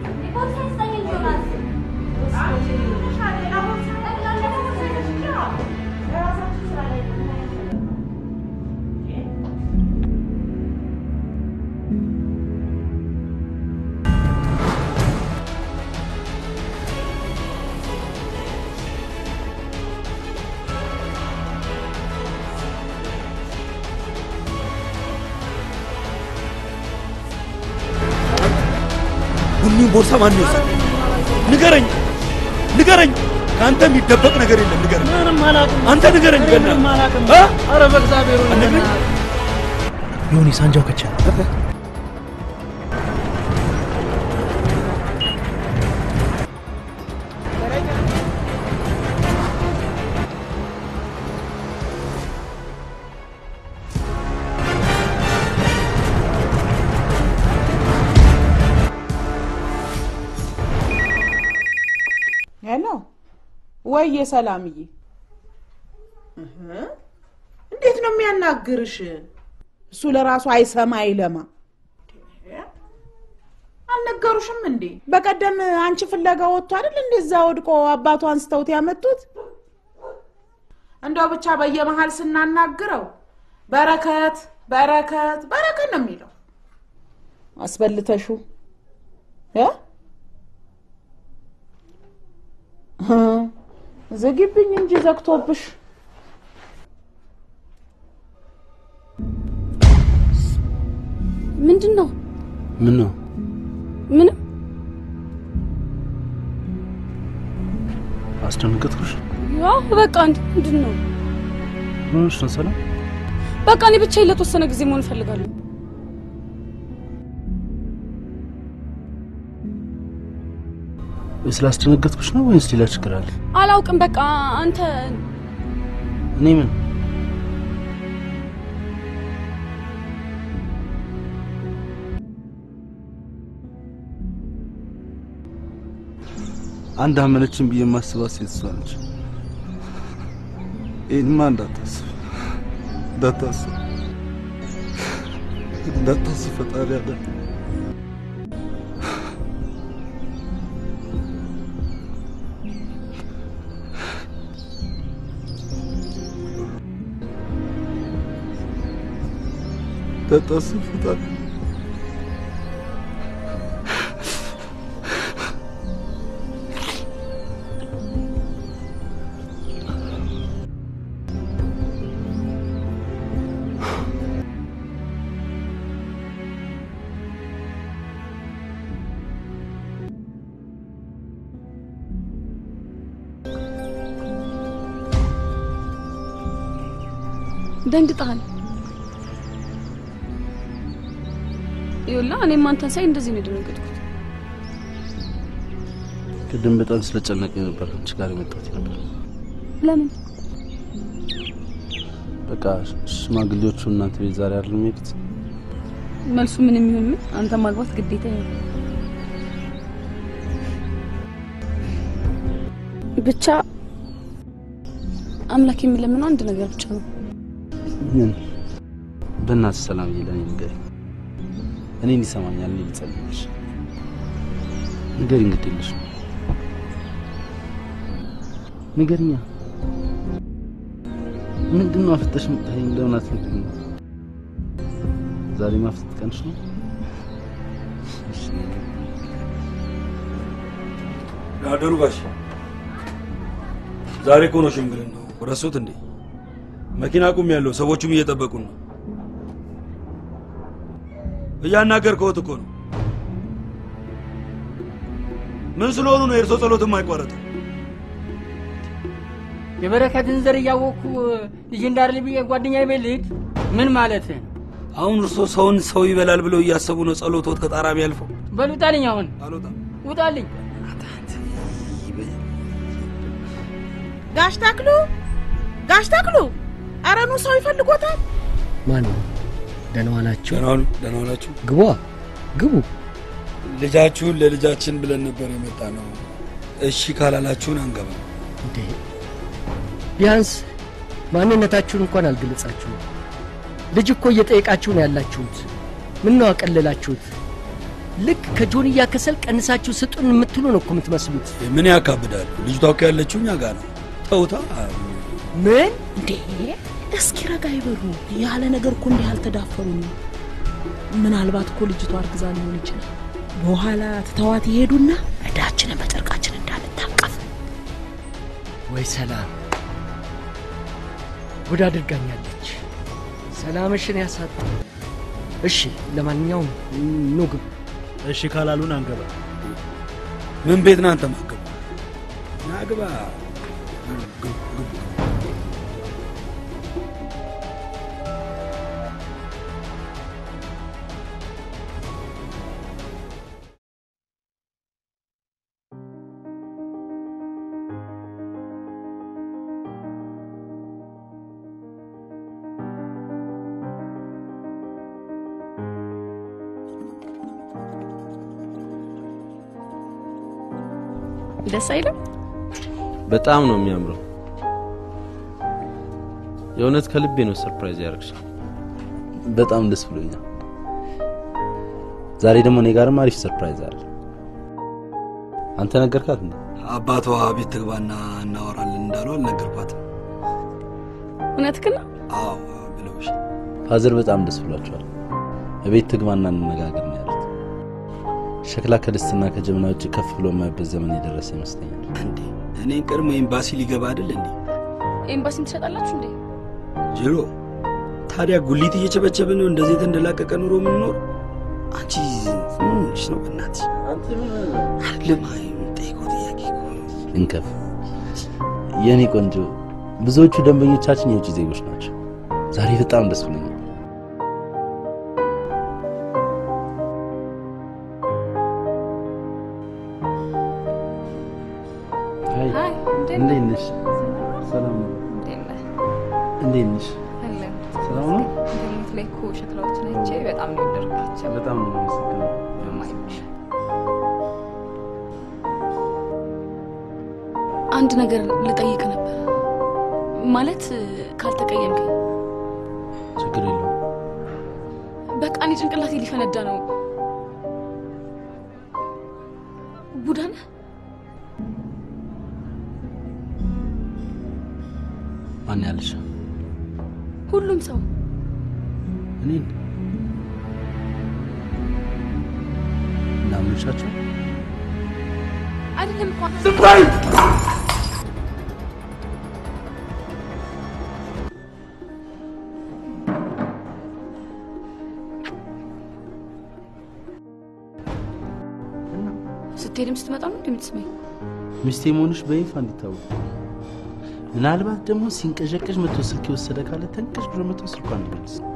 ቡኒውን ቦርሳ ማን ነው የወሰደው? ንገረኝ ንገረኝ። ከአንተ የሚደበቅ ነገር የለም። ንገረኝ። ምንም አላውቅም። አንተ ንገረኝ። ገና ምንም አላውቅም። እ? ኧረ በእግዚአብሔር ንገረኝ። ዮኒ ሳንጃው ከቻ ሄሎ ወየ ሰላምዬ፣ እህ፣ እንዴት ነው የሚያናግርሽ? እሱ ለራሱ አይሰማ አይለማ። አልነገሩሽም እንዴ? በቀደም አንቺ ፍለጋ ወጥቶ አይደል እንደዛ ወድቆ አባቱ አንስተውት ያመጡት? እንደው ብቻ በየመሀል ስናናግረው በረከት በረከት በረከት ነው የሚለው። አስበልተሹ እ እ፣ ዝጊብኝ እንጂ ዘግቶብሽ ምንድን ነው? ምን ነው ምንም አስደነገጥኩሽ? ያው በቃ እንድ ምንድን ነው? ምን ሆነሽ ነው ሰላም? በቃ እኔ ብቻዬን ለተወሰነ ጊዜ መሆን እፈልጋለሁ። ስላስደነገጥኩሽ ነው ወይስ ሌላ ችግር አለ? አላውቅም። በቃ አንተ እኔ ምን አንድ አመነችን ብዬ የማስባት ሴት እሷ ነች። ይህንማ እንዳታስብ እንዳታስብ እንዳታስብ ፈጣሪ ያለ እንዳታስብ ፈጣሪ ደንግጠሃል። ይኸውልህ እኔም አንተን ሳይ እንደዚህ ነው የደነገጥኩት። ቅድም በጣም ስለጨነቀኝ ነበር አንቺ ጋር የመጣሁት ነበር። ለምን? በቃ ሽማግሌዎቹ እናንተ ቤት ዛሬ አይደለም የሚሄዱት? መልሱ ምን የሚሆን ምን አንተ ማግባት ግዴታ ነው። ብቻ አምላክ የሚለምነው አንድ ነገር ብቻ ነው። ምን? በእናትህ ሰላምዬ ለእኔ ንገሪኝ። እኔን ይሰማኛል። እኔ ልጸልይልሽ። ንገሪኝ፣ ግድ የለሽም ንገሪኛ። ምንድን ነው አፍጠሽ የምታይኝ? ለምን አትነግሪኝ? ዛሬ ማፍጠጥ ቀንሽ ነው? እሺ፣ ያደሩ ጋሽ ዛሬ እኮ ነው ሽምግልና ነው። ረሱት እንዴ? መኪና ቁም ያለው ሰዎቹም እየጠበቁን ነው። እያናገርከውት እኮ ነው። ምን ስለሆኑ ነው የእርሶ ጸሎት የማይቋረጠው? የበረከትን ዘር እያወቅኩ ልጅ እንዳርል ብዬ ጓደኛ ቤት ልሂድ? ምን ማለት አሁን እርሶ ሰውን ሰው ይበላል ብለው እያሰቡ ነው ጸሎቶት ከጣራ ቢያልፈው? በል ውጣልኝ፣ አሁን አልወጣም። ውጣልኝ። ጋሽ ተክሉ ጋሽ ተክሉ፣ ኧረ ኑ ሰው ይፈልጎታል። ማን ነው? ደህና ዋላችሁ? ደህና ዋሉ። ደህና ዋላችሁ። ግቧ ግቡ። ልጃችሁን ለልጃችን ብለን ነበር የመጣ ነው። እሺ ካላላችሁን አንገባም። እንዴ ቢያንስ ማንነታችሁን እንኳን አልገለጻችሁም። ልጅ እኮ እየጠየቃችሁ ነው ያላችሁት። ምን ነው አቀለላችሁት? ልክ ከጆንያ ከሰል ቀንሳችሁ ስጡን የምትሉ ነው እኮ የምትመስሉት። ምን ያካብዳሉ? ልጅቷ እኮ ያለችው እኛ ጋር ነው። ተውታ። ምን እንዴ እስኪ ረጋ ይበሉ። ያለ ነገር እኮ እንዲህ አልተዳፈሩም። ምናልባት እኮ ልጅቷ አርግዛ ሊሆን ይችላል። በኋላ ትተዋት ይሄዱና እዳችንን በጨርቃችን እንዳንታቀፍ። ወይ ሰላም ጉድ አድርጋኛለች። ሰላምሽን ያሳጣ። እሺ ለማንኛውም ኑ ግቡ። እሺ ካላሉን አንገባ። ምን ቤት ነው አንተ ማገባ? ናግባ ደስ አይልም? በጣም ነው የሚያምረው። የእውነት ከልቤ ነው ሰርፕራይዝ ያደረግሽ። በጣም ደስ ብሎኛል። ዛሬ ደግሞ እኔ ጋርም አሪፍ ሰርፕራይዝ አለ። አንተ ነገርካት እንዴ? አባቷ ቤት ትግባና እናወራለን እንዳሉ አልነገርኳትም። እውነትህን ነው? አዎ ብለውሽ ፋዘር በጣም ደስ ብሏቸዋል። እቤት ትግባና እንነጋገር ነው ያሉት። ሸክላ ከድስትና ከጀበና ውጭ ከፍ ብሎ የማይበት ዘመን የደረሰ ይመስለኛል። እንዴ እኔን ቀድሞ ኤምባሲ ሊገባ አይደል እንዴ? ኤምባሲን ትሸጣላችሁ እንዴ? ጅሎ ታዲያ ጉሊት እየቸበቸብን ነው እንደዚህ የተንደላቀቀ ኑሮ የምንኖር? አንቺ ምን ሆነሽ ነው? በእናትሽ አይደለም የምጠይቀው ጥያቄ እኮ ነው። እንከፍ የኔ ቆንጆ፣ ብዙዎቹ ደንበኞቻችን የውጭ ዜጎች ናቸው። ዛሬ በጣም ደስ ብሎኛል። ሀይ ሀይ፣ እንዴት እንዴት ነህ? ነሽ? ሰላም ነው? እንዴት ነህ? እንዴት ነሽ? አለን። ሰላም ነው? ኢንተርኔት ላይ እኮ ሸክላዎችን አይቼ በጣም ነው የወደድኳቸው። በጣም ነው የማመሰግነው። አንድ ነገር ልጠይቅ ነበር። ማለት ካልተቀየምከኝ። ችግር የለውም። በቃ እኔ ጭንቅላቴ ሊፈነዳ ነው። ቡዳ ነህ? ማን ያለሽ? ሁሉም ሰው እኔን እናምንሻቸው አይደለም እኮ ዝም በይ! ስትሄድም ስትመጣ ነው እንደምትስመኝ። ሚስቴ መሆንሽ በይፋ እንዲታወቅ ምናልባት ደግሞ ሲንቀዠቀዥ መቶ ስልክ የወሰደ ካለ ተንቀዥቅዞ መቶ ስልኳን እንዲመልስ ነው።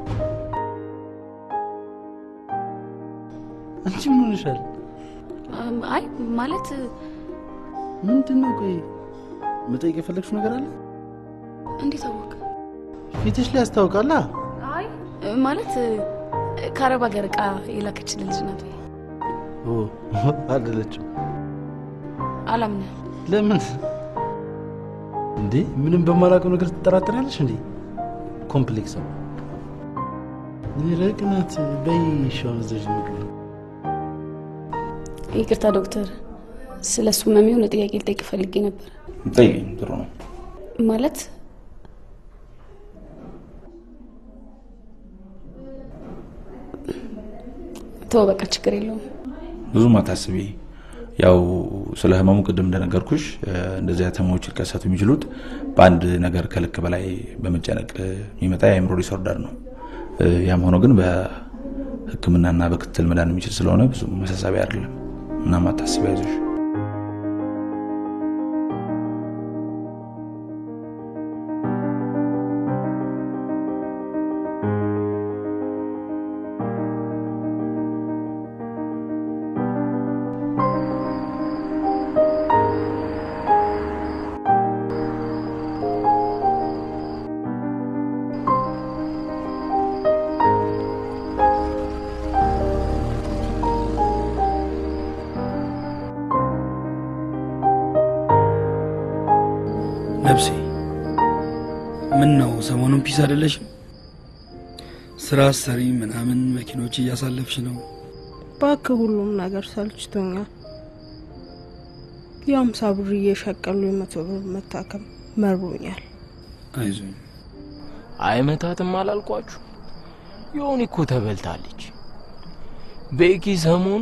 አንቺ ምን ሆነሻል? እም፣ አይ ማለት ምንድን ነው? ቆይ መጠየቅ የፈለግሽው ነገር አለ? እንዴት አወቅ? ፊትሽ ላይ ያስታውቃላ። አይ ማለት ከአረብ ሀገር እቃ የላከችልን ልጅ ናት። ኦ አይደለችም። አላምንም። ለምን እንዴ? ምንም በማላውቀው ነገር ትጠራጠሪያለሽ እንዴ? ኮምፕሌክስ ነው። ረቅናት በይ ሻውን ዘዥ ምግብ ይቅርታ ዶክተር፣ ስለ እሱ ህመም የሆነ ጥያቄ ልጠይቅ ፈልጌ ነበር። ጠይቀኝ፣ ጥሩ ነው። ማለት ተወው በቃ ችግር የለውም። ብዙም አታስቢ። ያው ስለ ህመሙ ቅድም እንደነገርኩሽ እ፣ እንደዚህ አይነት ህመሞች ሊከሰቱ የሚችሉት በአንድ ነገር ከልክ በላይ በመጨነቅ የሚመጣ የአእምሮ ዲስኦርደር ነው። እ፣ ያም ሆኖ ግን በሕክምናና በክትትል መዳን የሚችል ስለሆነ ብዙ መሳሳቢ አይደለም። እናም አታስቢ፣ አይዞሽ። ነብሴ ምን ነው ሰሞኑን ፒስ አይደለሽም? ስራ ሰሪ ምናምን መኪኖች እያሳለፍሽ ነው። እባክህ ሁሉም ነገር ሰልችቶኛል። የአምሳ ብር እየሸቀሉ የመቶ ብር መታከም መርቦኛል። አይዞኝ አይመታትም አላልኳችሁ? የሆን እኮ ተበልታለች። ቤኪ ሰሞኑ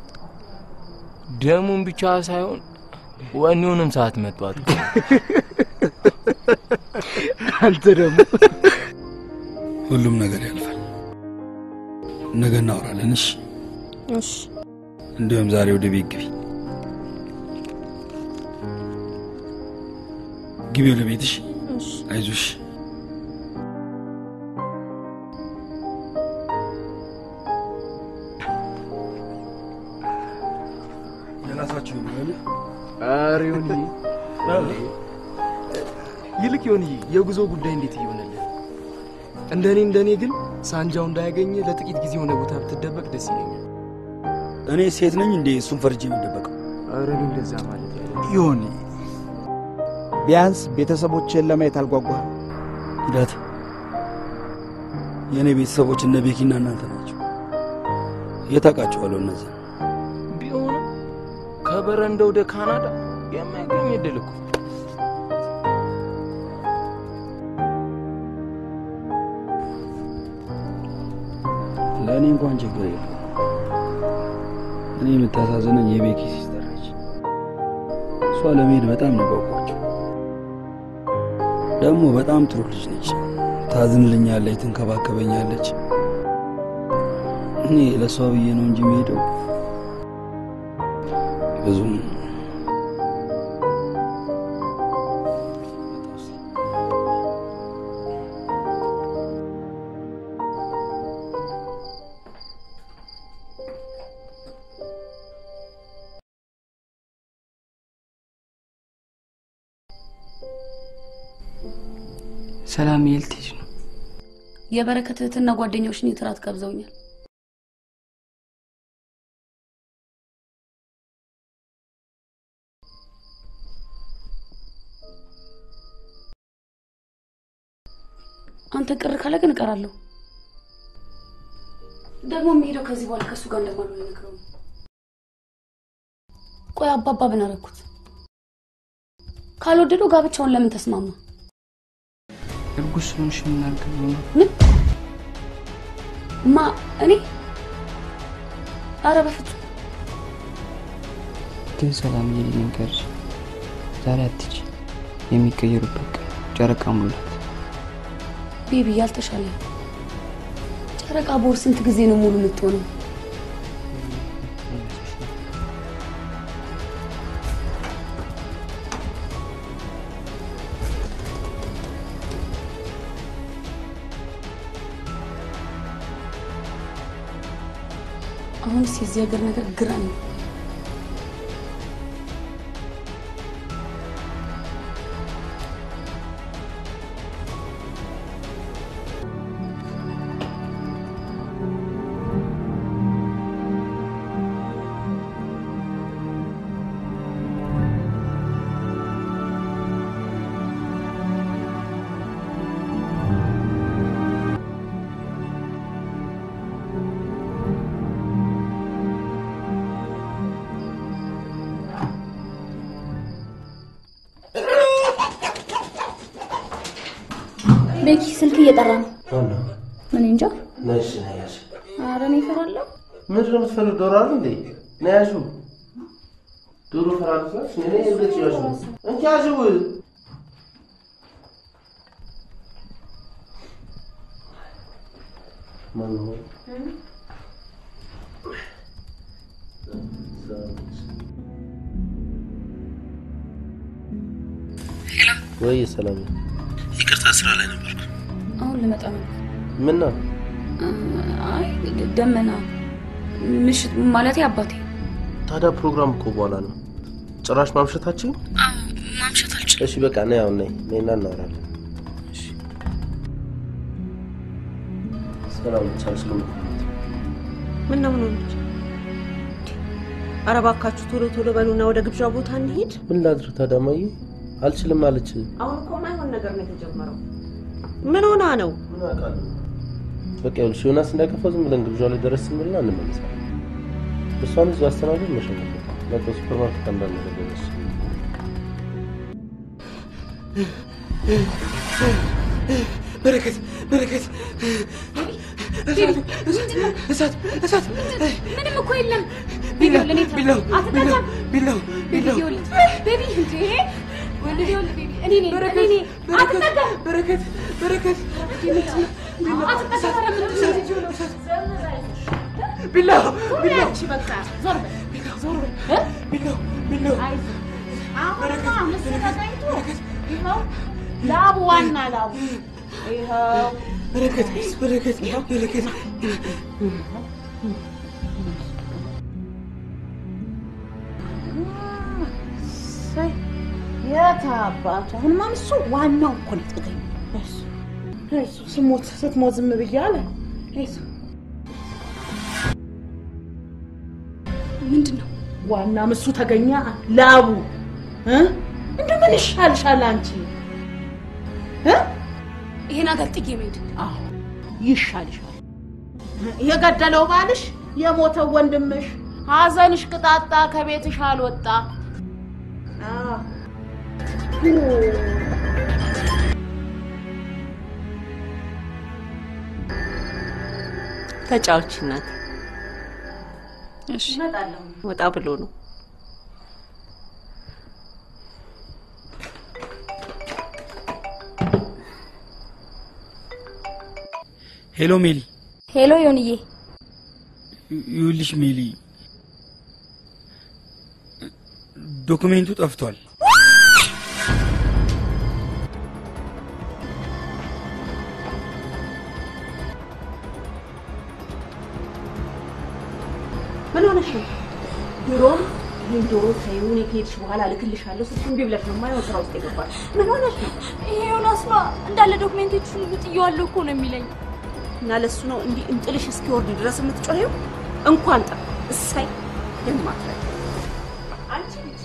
ደሙን ብቻ ሳይሆን ወኔውንም ሰዓት መጥቷት እኮ ነው። አንተ ደግሞ ሁሉም ነገር ያልፋል። ነገ እናወራለን። እሺ እሺ እንዲሁም ዛሬ ወደ ቤት ግቢ ግቢ ወደ ቤት። እሺ እሺ አይዞሽ። የራሳችሁ ይሆናል። ኧረ ይሁንዬ፣ ይልቅ ይሁንዬ፣ የጉዞ ጉዳይ እንዴት እየሆነልህ? እንደኔ እንደኔ ግን ሳንጃው እንዳያገኝ ለጥቂት ጊዜ የሆነ ቦታ ብትደበቅ ደስ ይለኛል። እኔ ሴት ነኝ እንዴ እሱን ፈርጄ የሚደበቀው? ኧረ እኔ እንደዛ ማለት ያለ ይሁን ቢያንስ ቤተሰቦችን ለማየት አልጓጓህም? ሂዳት የእኔ ቤተሰቦች እነ ቤኪና እናንተ ናቸው። የት አውቃቸዋለሁ እነዚህ ቢሆንም ከበረንዳ ወደ ካናዳ የማይገኝ እድል እኮ ለእኔ እንኳን ችግር የለም። እኔ የምታሳዝነኝ የቤኪ ሲስተር ነች። እሷ ለመሄድ በጣም ነው ጓጓቸው። ደግሞ በጣም ጥሩ ልጅ ነች። ታዝንልኛለች፣ ትንከባከበኛለች። እኔ ለእሷ ብዬ ነው እንጂ የምሄደው ብዙም ሰላም የት ልትሄጂ ነው? የበረከት እህትና ጓደኛዎች እኔ ትራት ጋብዘውኛል። አንተ ቅር ካለ ግን እቀራለሁ። ደግሞ የሚሄደው ከዚህ በኋላ ከእሱ ጋር እንደማልሆን ነግረው ነው። ቆይ አባባ ብን አደረኩት? ካልወደደው ጋብቻውን ለምን ተስማማ? እርጉዝ ስለሆንሽ የምናገር ነው። ምን ማ እኔ? አረ በፍጹም ግን ሰላም ልንገርሽ፣ ዛሬ አትች የሚቀየሩበት ቀን ጨረቃ ሙላት። ቤቢ ያልተሻለ ጨረቃ ቦር ስንት ጊዜ ነው ሙሉ የምትሆነው? አሁንስ የዚህ ሀገር ነገር ግራ ነው። ቤኪ ስልክ እየጠራ ነው። ማነው? ምን እንጃ። ነሽ ነያሽ ኧረ እኔ እፈራለሁ። ምንድን ነው የምትፈልግ? ዶሮ አለ እንዴ? ነያሹ ዶሮ ፈራለች ናች። እኔ እርግጥ ያሹ እንኪ ያዥው ማነው? ወይ ሰላም ነው። ይቅርታ ስራ ላይ ነበርኩ። አሁን ልመጣ ነው። ምን ነው? አይ ደመና ምሽት ማለቴ አባቴ ታዲያ ፕሮግራም እኮ በኋላ ነው። ጭራሽ ማምሸታችን? ማምሸት አልችልም። እሺ በቃ ነይ፣ አሁን ነይ፣ ነይና እናወራለን። ሰላም ቻልሽ? ምን ነው ምን ሆነች? ኧረ እባካችሁ ቶሎ ቶሎ በሉና ወደ ግብዣ ቦታ እንሂድ። ምን ላድርግ ታዲያ? እማዬ አልችልም አለች። አሁን እኮ ማይሆን ነገር ነው የተጀመረው። ምን ሆና ነው? ምን አውቃለሁ። በቃ ይኸውልሽ ዮናስ እንዳይከፋው ዝም ብለን ግብዣው ላይ ደረስ ስንልና እንመለሳለን። እሷን እዚሁ አስተናግድ መሸኘት በቃ ሱፐር ማርኬት አንዳንድ ነገር ገዛች። በረከት በረከት እሳት እሳት ምንም እኮ የለም። ቢላው ለኔ ቢላው ቢላው ቢላው ቤቢ ቢላው ይኸውልህ፣ ቤቢ እንዴ ወንድ ይኸውልህ፣ ቤቢ እኔ ነኝ እኔ ነኝ። አትጠጋም። በረከት በረከት አትጠጋም። ኧረ ምንድን ነው ልጅ ሆነው? ቢላው ቢላው ያቺ በቃ ዞር በል ዞር በል እ? ቢላው ቢላው አይዞህ አሁንማ ምስል ተገኝቶ ይኸው ላቡ ዋና ላቡ ይኸው በረከት በረከት በረከት እሰይ፣ የት አባቱ አሁንማ እሱ ዋናው እኮ ነው የተገኘው። እሱ እሱ ስሞት ስትሞት ዝም ብያለ እሱ ምንድን ነው ዋና ምሱ ተገኘ ላቡ እ? እንደው ምን ይሻልሻል አንቺ እ? ይሄን ሀገር ጥጌ መሄድ አዎ ይሻልሻል። የገደለው ባልሽ የሞተው ወንድምሽ ሐዘንሽ ቅጣጣ ከቤትሽ አልወጣ። አዎ። ተጫዎች እናት እሺ ወጣ ብሎ ነው። ሄሎ ሜሊ ሄሎ ዮንዬ፣ ይኸውልሽ ሜሊ ዶክሜንቱ ጠፍቷል ምን ሆነሽ ነው? ድሮም ይህን ዶሮ ተይው፣ እኔ ከሄድሽ በኋላ እልክልሻለሁ ስትይ እምቢ ብለሽ ነው የማይሆን ስራ ውስጥ የገባሽ። ምን ሆነሽ ነው? ይሄ ዮናስ ነዋ እንዳለ ዶክሜንቶቹን ሁሉ ጥዬዋለሁ እኮ ነው የሚለኝ። እና ለሱ ነው እንዲህ እንጥልሽ እስኪወርድ ድረስ የምትጮኸው? እንኳን ጠ እሳይ የማትረግ አንቺ ልጅ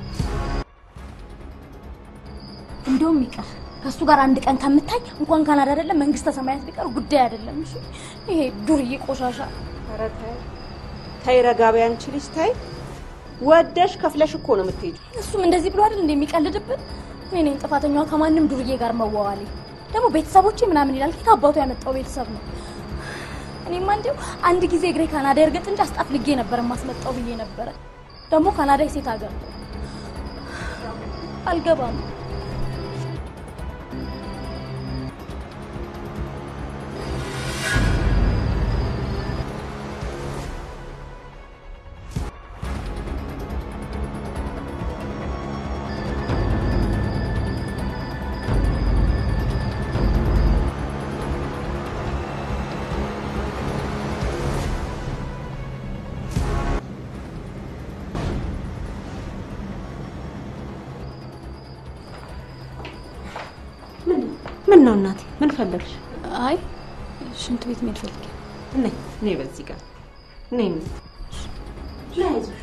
እንደውም ይቀር ከእሱ ጋር አንድ ቀን ከምታይ እንኳን ካናዳ አይደለም መንግስተ ሰማያት ቢቀር ጉዳይ አይደለም። እሺ ይሄ ዱርዬ ቆሻሻ። ኧረ ተይ ተይ፣ ረጋ በይ አንቺ ልጅ ተይ። ወደሽ ከፍለሽ እኮ ነው የምትሄጂው። እሱም እንደዚህ ብሎ አይደል እንደሚቀልድብን። እኔ ነኝ ጥፋተኛዋ ከማንም ዱርዬ ጋር መዋዋሌ። ደግሞ ቤተሰቦቼ ምናምን ይላል። ከየት አባቱ ያመጣው ቤተሰብ ነው? እኔማ እንዲሁ አንድ ጊዜ እግሬ ካናዳ እርግጥ እንጂ አስጣፍልጌ ነበር የማስመጣው ብዬ ነበረ። ደግሞ ካናዳ የሴት ሀገር ነው። አልገባም። ምን ነው እናቴ? ምን ፈለግሽ? አይ ሽንት ቤት መሄድ ፈልጌ ነይ ነይ፣ በዚህ ጋር ነይ። ነይ አይዞሽ።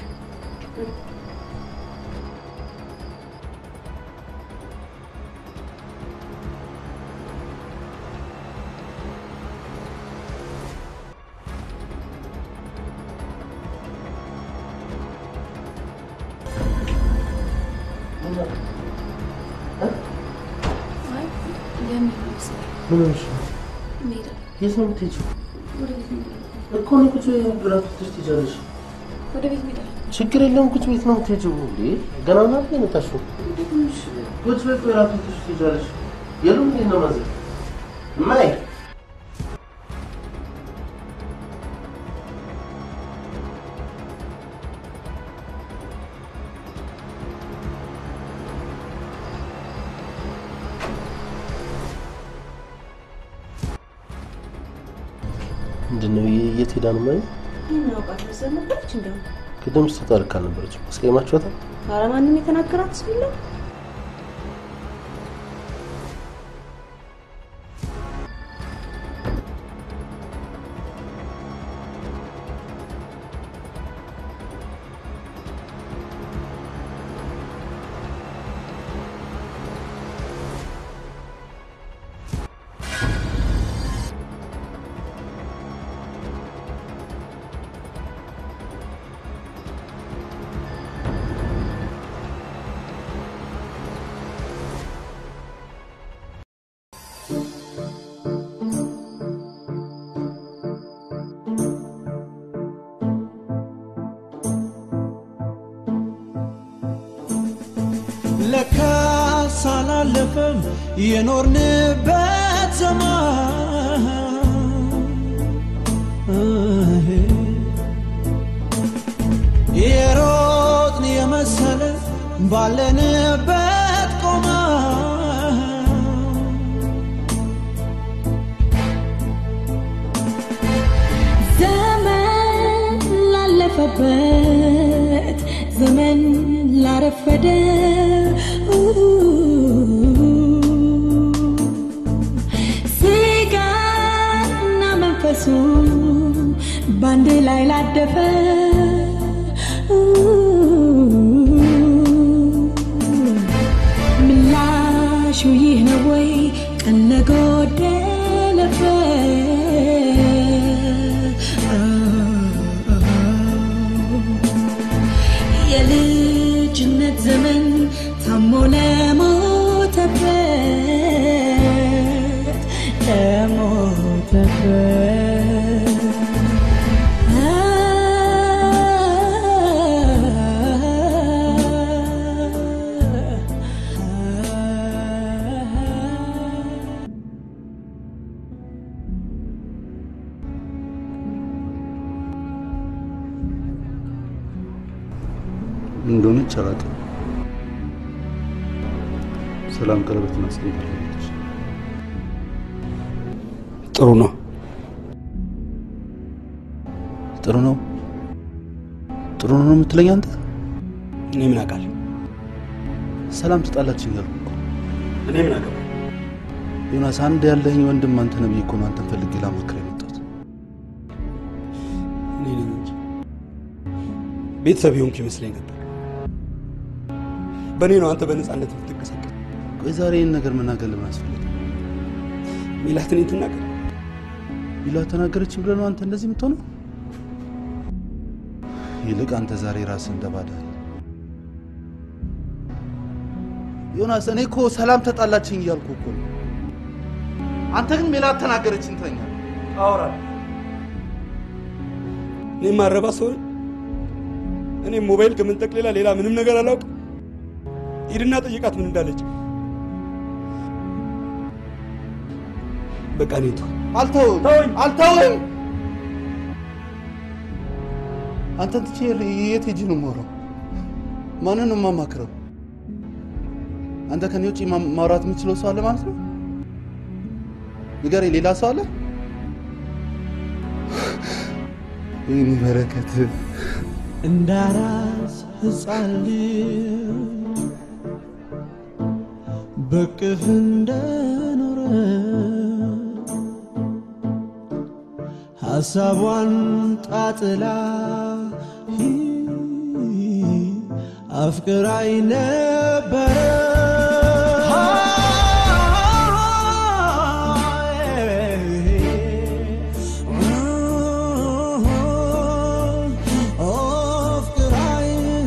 አይ ለምን መሰለኝ ምን ሆነሽ ነው? መሄድ የት ነው የምትሄጂው? ወደ ቤት መሄድ እኮ ነው ቁጭ ብላት ትሽ ትሄጃለሽ። ወደ ቤት መሄድ ችግር የለውም። ቁጭ ቤት ነው የምትሄጂው። እንዴ ገና ምናምን ነው የመጣሽው? ቁጭ ቤት ቆይ እራቱን ትሽ ትሄጃለሽ። የሉም እንዴ ነው ማዘር እማዬ ምንድን ነው የት ሄዳ ነው ማለት እናውቃት መሰል ነበረች እንደው ቅድም ስትወጣ ልክ አልነበረችም። አስቀይማችኋታል? ኧረ ማንም የተናገራት ሰው የለም። ለካስ አላለፈም የኖርንበት ዘመን የሮጥን የመሰለ ባለንበት ቆመ ዘመን ላለፈበት ዘመን ላረፈደ ስጋና መንፈሱ ባንድ ላይ ላደፈ ምላሹ ይህ ነው ወይ ቀን ለጎደለበት የልጅነት ዘመን ታሞ ለሞተበት ለሞተበት ምን እንደሆነች አላውቅም። ሰላም ቀለበት እናስቀምጣለች። ጥሩ ነው። ጥሩ ነው ጥሩ ነው የምትለኝ አንተ? እኔ ምን አውቃለሁ? ሰላም ትጣላችን እያልኩ እኮ እኔ ምን አውቃለሁ? ዮናስ፣ አንድ ያለኝ ወንድም አንተ ነህ ብዬ እኮ ነው አንተን ፈልጌ ላማክር የመጣሁት። እኔ ነኝ እንጂ ቤተሰብ የሆንክ ይመስለኝ ነበር። በእኔ ነው አንተ በነፃነት የምትንቀሳቀስ። ቆይ ዛሬ ይህን ነገር መናገር ለምን አስፈለገ? ሚላት እኔን ትናገር። ሚላት ተናገረች ብለህ ነው አንተ እንደዚህ የምትሆነው? ይልቅ አንተ ዛሬ ራስህ እንደባዳል ዮናስ። እኔ እኮ ሰላም ተጣላችኝ እያልኩ እኮ ነው። አንተ ግን ሜላት ተናገረችኝ ትለኛለህ። አውራ እኔ ማረባ ሰው ነኝ? እኔ ሞባይል ከምንጠቅ ሌላ ሌላ ምንም ነገር አላውቅም። ሂድና ጠይቃት ምን እንዳለች። በቃ እኔ ተው። አልተውም አልተውም። አንተን ትቼ የት ሄጄ ነው የማወራው? ማንን ነው የማማክረው? አንተ ከኔ ውጭ ማ- ማውራት የምችለው ሰው አለ ማለት ነው? ንገረኝ፣ ሌላ ሰው አለ? ይህን በረከት እንዳራስ ሕፃን ልጅ በቅፍ እንደኖረ ሐሳቧን ጣጥላ አፍቅራይ ነበረ አፍቅራይ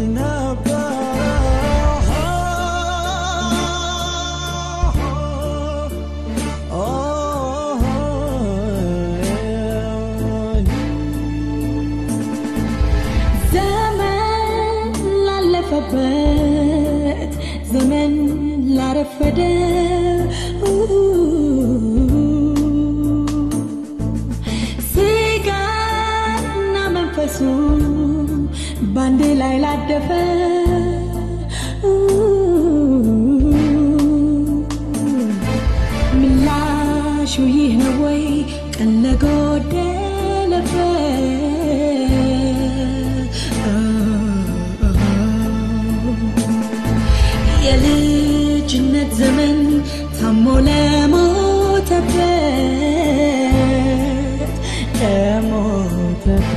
ዘመን ላለፈበት ዘመን ላረፈደ ስጋና መንፈሱ ባንዴ ላይ ላደፈ ምላሹ ይህ ነው ወይ ቀን ለጎደለበት የልጅነት ዘመን ታሞ ለሞተበት ለሞተበት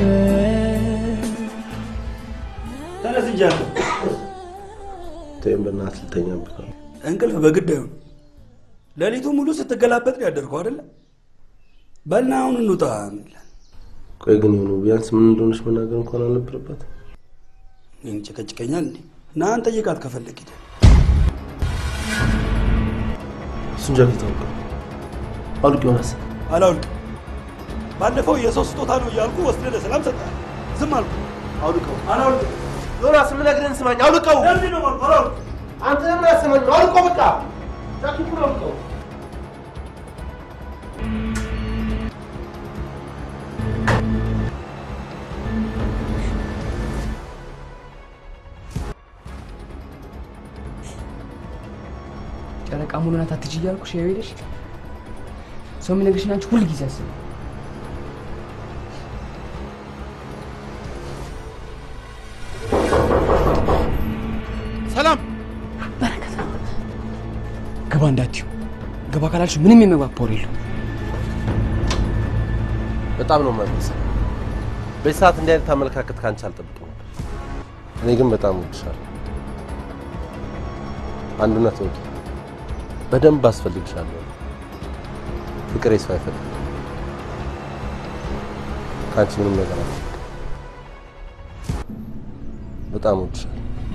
ተነስ እንጂ አንተ። ተይም በእናትህ ልተኛበት ነው። እንቅልፍ በግድ አይሆን። ሌሊቱ ሙሉ ስትገላበጥ ነው ያደርገው አይደለ? በልና አሁን እንውጣ። ቆይ ግን የሆኑ ቢያንስ ምን እንደሆነች መናገር እንኳን አልነበረባት። ይህን ጨቀጭቀኛል እንዴ? ና አንተ ጠይቃት ከፈለግ ሂደህ እሱን ጃኬት አውልቅ አውልቅ ዮናስ። አላውልቅም። ባለፈው የሰው ስጦታ ነው እያልኩ ወስደህ ለሰላም ሰጠህ። ዝም አልኩ። አውልቀው አላውልቅም። ዮናስ የምነግርህን ስማኝ። አውልቀው። ለምንድን ነው የማልኩህ? አላውልቅም። አንተ ለምን አያሰማኝም? አውልቀው በቃ ጃኬቱን አውልቀው። ጨረቃ ሙሉ ናት አትችይ እያልኩሽ ያው ሄደሽ ሰው የሚነግርሽን አንቺ ሁል ጊዜ አስብ። ሰላም ግባ እንዳትዩ። ግባ ካላልሽ ምንም የመግባት ፖር የለው። በጣም ነው የማይመስል። በዚህ ሰዓት እንዲህ አይነት አመለካከት ከአንቺ አልጠብቅም ነበር። እኔ ግን በጣም እወድሻለሁ። አንድ እውነት ወቂ፣ በደንብ አስፈልግሻለሁ። ፍቅሬ ሰው አይፈልግም። ከአንቺ ምንም ነገር አልፈልግም። በጣም እወድሻለሁ።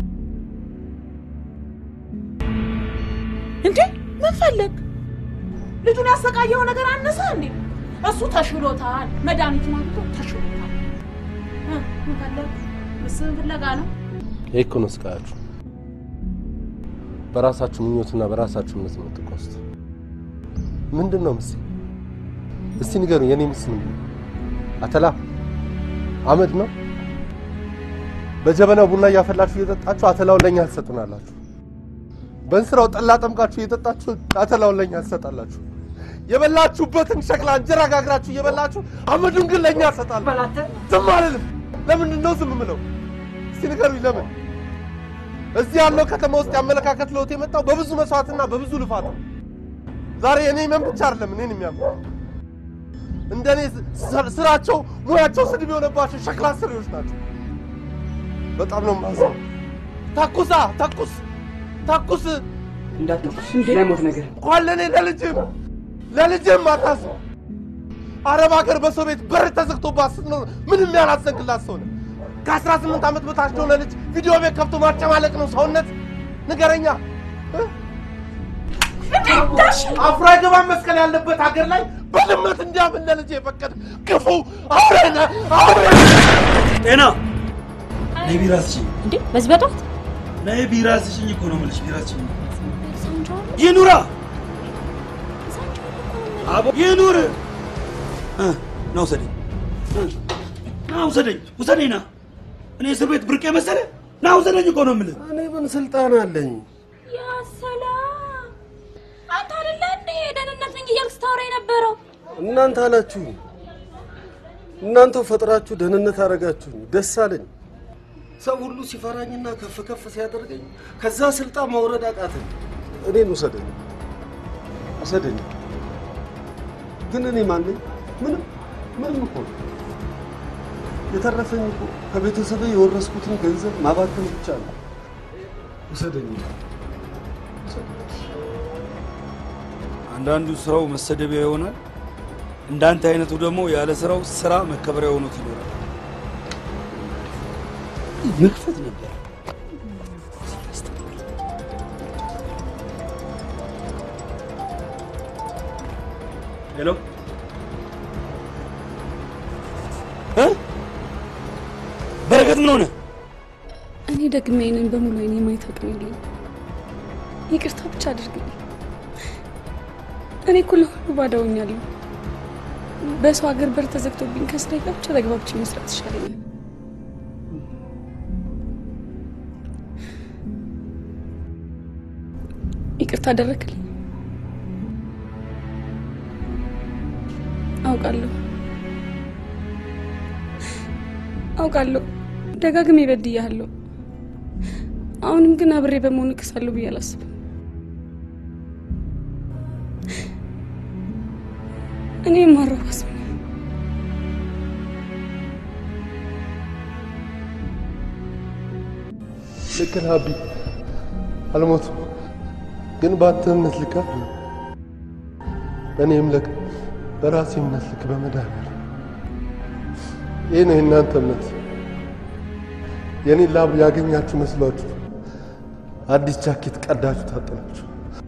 እንዴ ምን ፈለግ? ልጁን ያሰቃየው ነገር አነሰ እንዴ? እሱ ተሽሎታል፣ መድኃኒት ማግቶ ተሽሎታል። እ፣ ምን ፈለግ? ምስን ፍለጋ ነው። ይህ እኮ ነው ስቃያችሁ። በራሳችሁ ምኞትና በራሳችሁ እምነት ነው የምትጓዙት። ምንድን ነው ምስ እስቲ ንገሩኝ። የኔ ምስ ምንድን ነው? አተላ አመድ ነው? በጀበናው ቡና እያፈላችሁ እየጠጣችሁ አተላውን ለእኛ ትሰጡናላችሁ። በእንስራው ጠላ ጠምቃችሁ እየጠጣችሁ አተላውን ለእኛ ትሰጣላችሁ። የበላችሁበትን ሸክላ እንጀራ ጋግራችሁ እየበላችሁ አመዱን ግን ለእኛ ትሰጣላችሁ። ዝም አልልም። ለምንድን ነው ዝም ምለው? እስቲ ንገሩኝ ለምን? እዚህ ያለው ከተማ ውስጥ የአመለካከት ለውጥ የመጣው በብዙ መስዋዕትና በብዙ ልፋት ነው። ዛሬ እኔ መን ብቻ አይደለም እኔን የሚያምኑ እንደኔ ስ- ስራቸው ሙያቸው ስድብ የሆነባቸው ሸክላ ሰሪዎች ናቸው። በጣም ነው የማዝነው። ተኩሳ ተኩስ ተኩስ እንዳትተኩስ ላይሞት ነገር እንኳን ለእኔ ለልጅም ለልጅም አታስብ። አረብ ሀገር በሰው ቤት በር ተዘግቶባት ስትኖር ምንም ያላዘንክላት ሰው ነህ። ከአስራ ስምንት ዓመት በታች ለሆነ ልጅ ቪዲዮ ቤት ከፍቶ ማጨማለቅ ነው ሰውነት? ንገረኛ። እ? አፍሮ አይገባም መስቀል ያለበት ሀገር ላይ በልመት እንዲያምን ለልጅ የፈቀድ ክፉ አውሬ ነህ አውሬ ጤና ነይ ቢራ ስጭኝ። እንዴ በዚህ በጠዋት ነይ ቢራ ስጭኝ እኮ ነው የምልሽ። ቢራ ስጭኝ። ይኑራ አቦ ይኑር። እ፣ ና ውሰደኝ፣ እ፣ ና ውሰደኝ፣ ውሰደኝ ና። እኔ እስር ቤት ብርቅ መሰለ? ና ውሰደኝ እኮ ነው የምልህ። እኔ ምን ስልጣን አለኝ? ያ ሰላም አንተ አይደለ እንዴ ደህንነት ነኝ እያልክ ስታወራ የነበረው? እናንተ አላችሁ። እናንተው ፈጥራችሁ ደህንነት አደረጋችሁኝ። ደስ አለኝ። ሰው ሁሉ ሲፈራኝና ከፍ ከፍ ሲያደርገኝ ከዛ ስልጣን መውረድ አቃተኝ። እኔን ውሰደኝ፣ ውሰደኝ። ግን እኔ ማን ነኝ? ምንም ምንም እኮ ነው። የተረፈኝ እኮ ከቤተሰብ የወረስኩትን ገንዘብ ማባከን ብቻ ነው። ውሰደኝ። አንዳንዱ ስራው መሰደቢያ ይሆናል። እንዳንተ አይነቱ ደግሞ ያለ ስራው ስራ መከበሪያ ሆኖት ይኖራል። መክፈት ነበር። ሄሎ እ? በረከት ምን ሆነ? እኔ ደግሜ አይንን በሙሉ አይኔ ማየት አቅም የለኝም። ይቅርታ ብቻ አድርግልኝ። እኔ እኮ ለሁሉ ባዳ ሆኛለሁ። በሰው ሀገር በር ተዘግቶብኝ ከስራዬ ጋር ብቻ ተግባብቼ መስራት ይሻለኛል። ይቅርታ አደረክልኝ። አውቃለሁ አውቃለሁ፣ ደጋግሜ በድያለሁ። አሁንም ግን አብሬ በመሆን እክሳለሁ ብዬ አላስብም። እኔ የማረባ ሰው ነኝ። ልክ ነህ አቢ፣ አልሞትም። ግን በአንተ እምነት ልክ አይደለም። በእኔ እምነት በራሴ እምነት ልክ በመድኃኒዓለም ይህ ነው የእናንተ እምነት። የእኔ ላብ ያገኛችሁ መስሏችሁ አዲስ ጃኬት ቀዳችሁ ታጠናችሁ።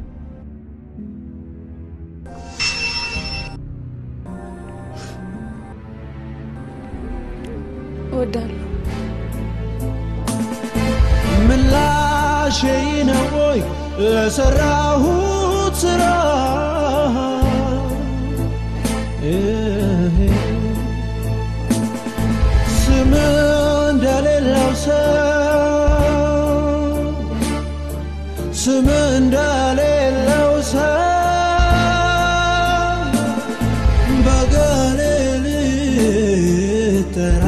እወዳለሁ። ምላሼ ነው ወይ ለሰራሁት ስራ እህ፣ ስም እንደሌለው ሰው ስም እንደሌለው ሰው በገሌ ልጠራ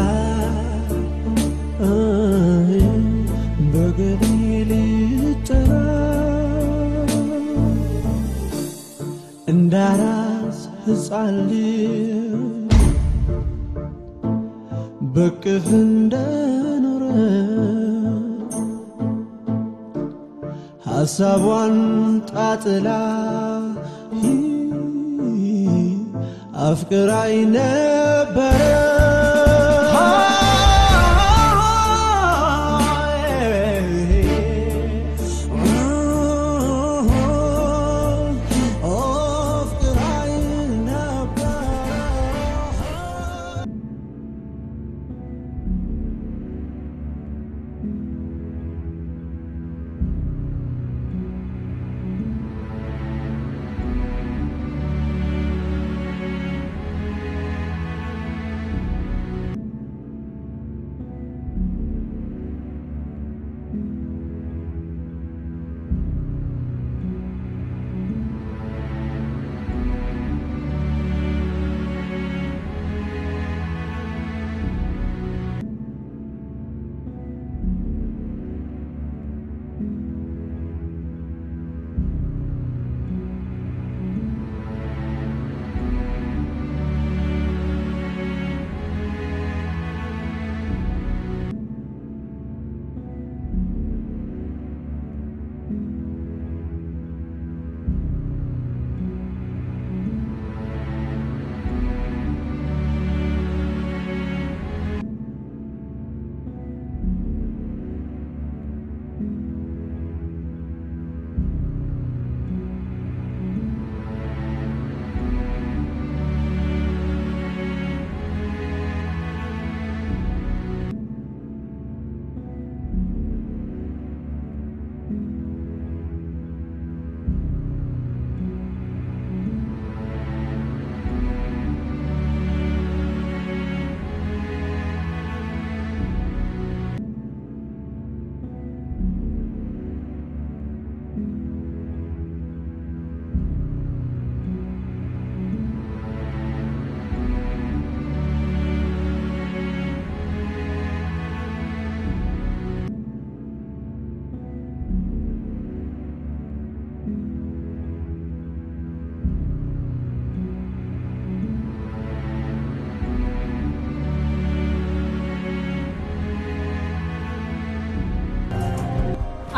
አይ፣ በገሌ ልጠራ እንዳራስ ሕፃን ልጅ በቅፍ እንደኖረ ሐሳቧን ጣጥላ አፍቅራይ ነበረ አፍቅራይ ነበረ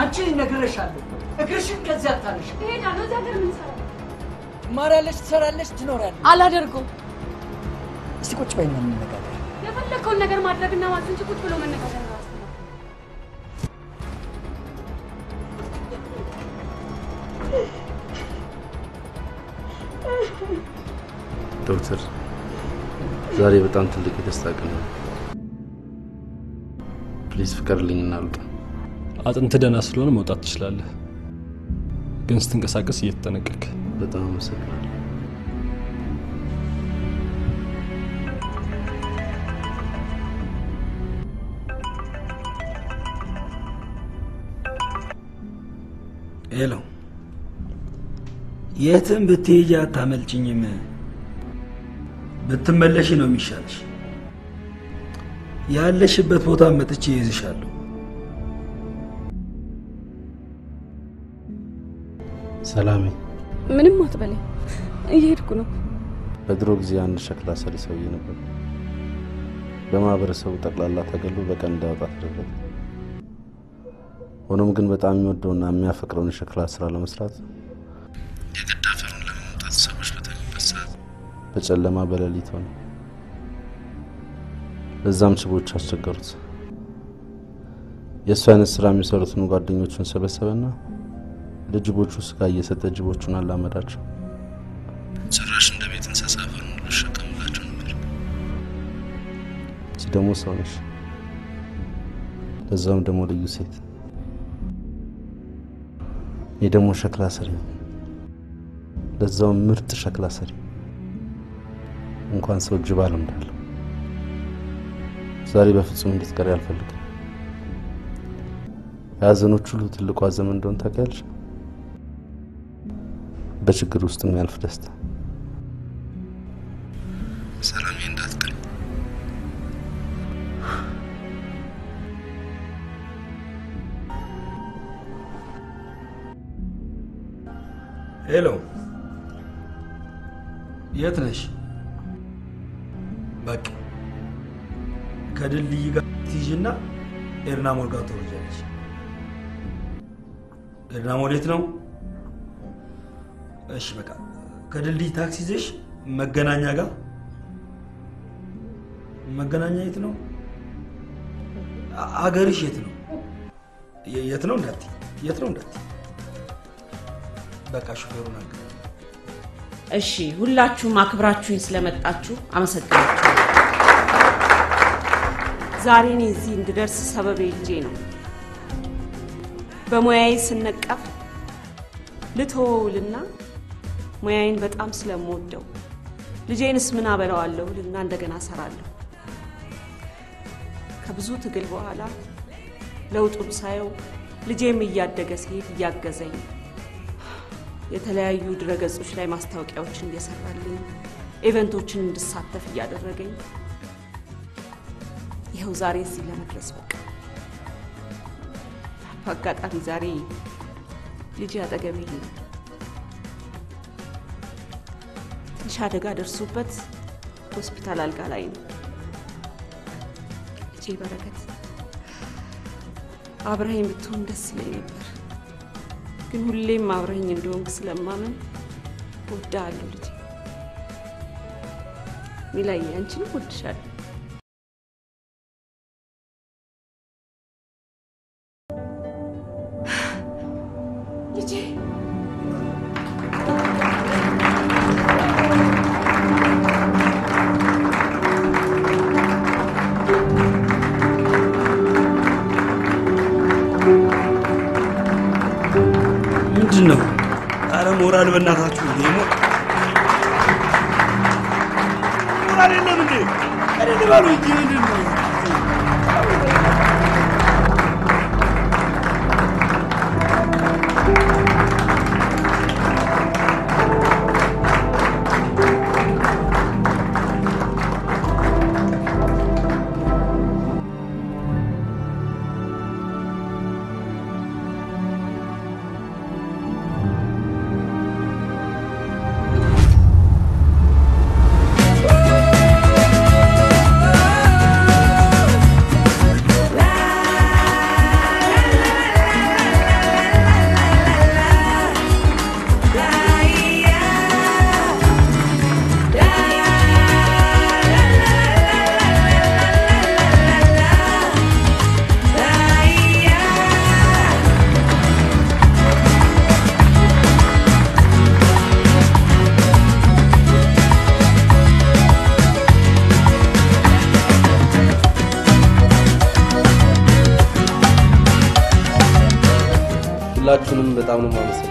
አንቺ ነግሬሻለሁ፣ እግርሽን ከዚያ አታነሽ። እሄዳለሁ። እዚህ ሀገር ምን እሰራለሁ? ትማሪያለሽ፣ ትሰራለሽ፣ ትኖሪያለሽ። አላደርገውም። እስቲ ቁጭ በይና እንነጋገር። የፈለግከውን ነገር ማድረግና ማለት እንጂ ቁጭ ብሎ መነጋገር ነው። ዶክተር ዛሬ በጣም ትልቅ የደስታ ቀን ነው። ፕሊዝ ፍቀድልኝ እና ልውጣ። አጥንት ደህና ስለሆነ መውጣት ትችላለህ፣ ግን ስትንቀሳቀስ እየተጠነቀቅ። በጣም አመሰግናለሁ። ሄሎ፣ የትም ብትሄጂ አታመልጭኝም። ብትመለሽ ነው የሚሻልሽ። ያለሽበት ቦታ መጥቼ ይዝሻለሁ። ሰላሜ፣ ምንም አትበለኝ፣ እየሄድኩ ነው። በድሮ ጊዜ አንድ ሸክላ ሰሪ ሰውዬ ነበር። በማህበረሰቡ ጠቅላላ ተገሎ በቀን እንዳወጣ ተደረገ። ሆኖም ግን በጣም የሚወደውና የሚያፈቅረውን የሸክላ ስራ ለመስራት የግድ አፈሩን ለመምጣት ሰዎች በተኙበት ሰዓት በጨለማ በሌሊት ሆነ። በዛም ችቦች አስቸገሩት። የእሱ አይነት ስራ የሚሰሩትን ጓደኞቹን ሰበሰበና ለጅቦቹ ስጋ እየሰጠ ጅቦቹን አላመዳቸው። ጭራሽ እንደ ቤት እንስሳ አፈሩን ሁሉ ይሸከምላቸው ነበር። እቺ ደግሞ ሰው ነሽ፣ ለዛውም ደግሞ ልዩ ሴት። ይህ ደግሞ ሸክላ ሰሪ ነው፣ ለዛውም ምርጥ ሸክላ ሰሪ። እንኳን ሰው ጅብ አለምዳለሁ። ዛሬ በፍጹም እንድትቀሪ አልፈልግም። የሀዘኖች ሁሉ ትልቁ ሀዘን እንደሆን ታውቂያለሽ? በችግር ውስጥ የሚያልፍ ደስታ። ሰላሜ እንዳትቀሪ። ሄሎ፣ የት ነሽ? በቃ ከድልድይ ጋር ትይዥና ኤርና ሞል ጋር ትወርጃለሽ። ኤርና ሞል የት ነው? እሺ በቃ ከድልድይ ታክሲ ይዘሽ መገናኛ ጋር መገናኛ የት ነው? አ- አገርሽ የት ነው? የ- የት ነው እንዳት የት ነው እንዳት በቃ ሹፌሩን አገ እሺ፣ ሁላችሁም አክብራችሁኝ ስለመጣችሁ አመሰግናችሁ። ዛሬ እኔ እዚህ እንድደርስ ሰበቤ ልጄ ነው። በሙያዬ ስነቀፍ ልተወውልና ሙያዬን በጣም ስለምወደው ልጄንስ ምን አበላዋለሁ ልና እንደገና እሰራለሁ። ከብዙ ትግል በኋላ ለውጡን ሳየው ልጄም እያደገ ሲሄድ እያገዘኝ የተለያዩ ድረገጾች ላይ ማስታወቂያዎችን እየሰራልኝ ኢቨንቶችን እንድሳተፍ እያደረገኝ ይኸው ዛሬ እዚህ ለመድረስ በቃ። በአጋጣሚ ዛሬ ልጄ አጠገቤ የለም። ትንሽ አደጋ ደርሶበት ሆስፒታል አልጋ ላይ ነው። ልጄ በረከት አብረኸኝ ብትሆን ደስ ይለኝ ነበር፣ ግን ሁሌም አብረኸኝ እንደሆንክ ስለማመን እወድሃለሁ ልጄ። ሚላዬ አንቺንም እወድሻለሁ። ልጄ ምንድን ነው? አረ ሞራል በእናታችሁ እንዴ! ሞ- ሞራል የለም እንዴ? እኔ ልበሉ እንጂ ምንድን ነው? ♪ በጣም ነው የማመሰግነው።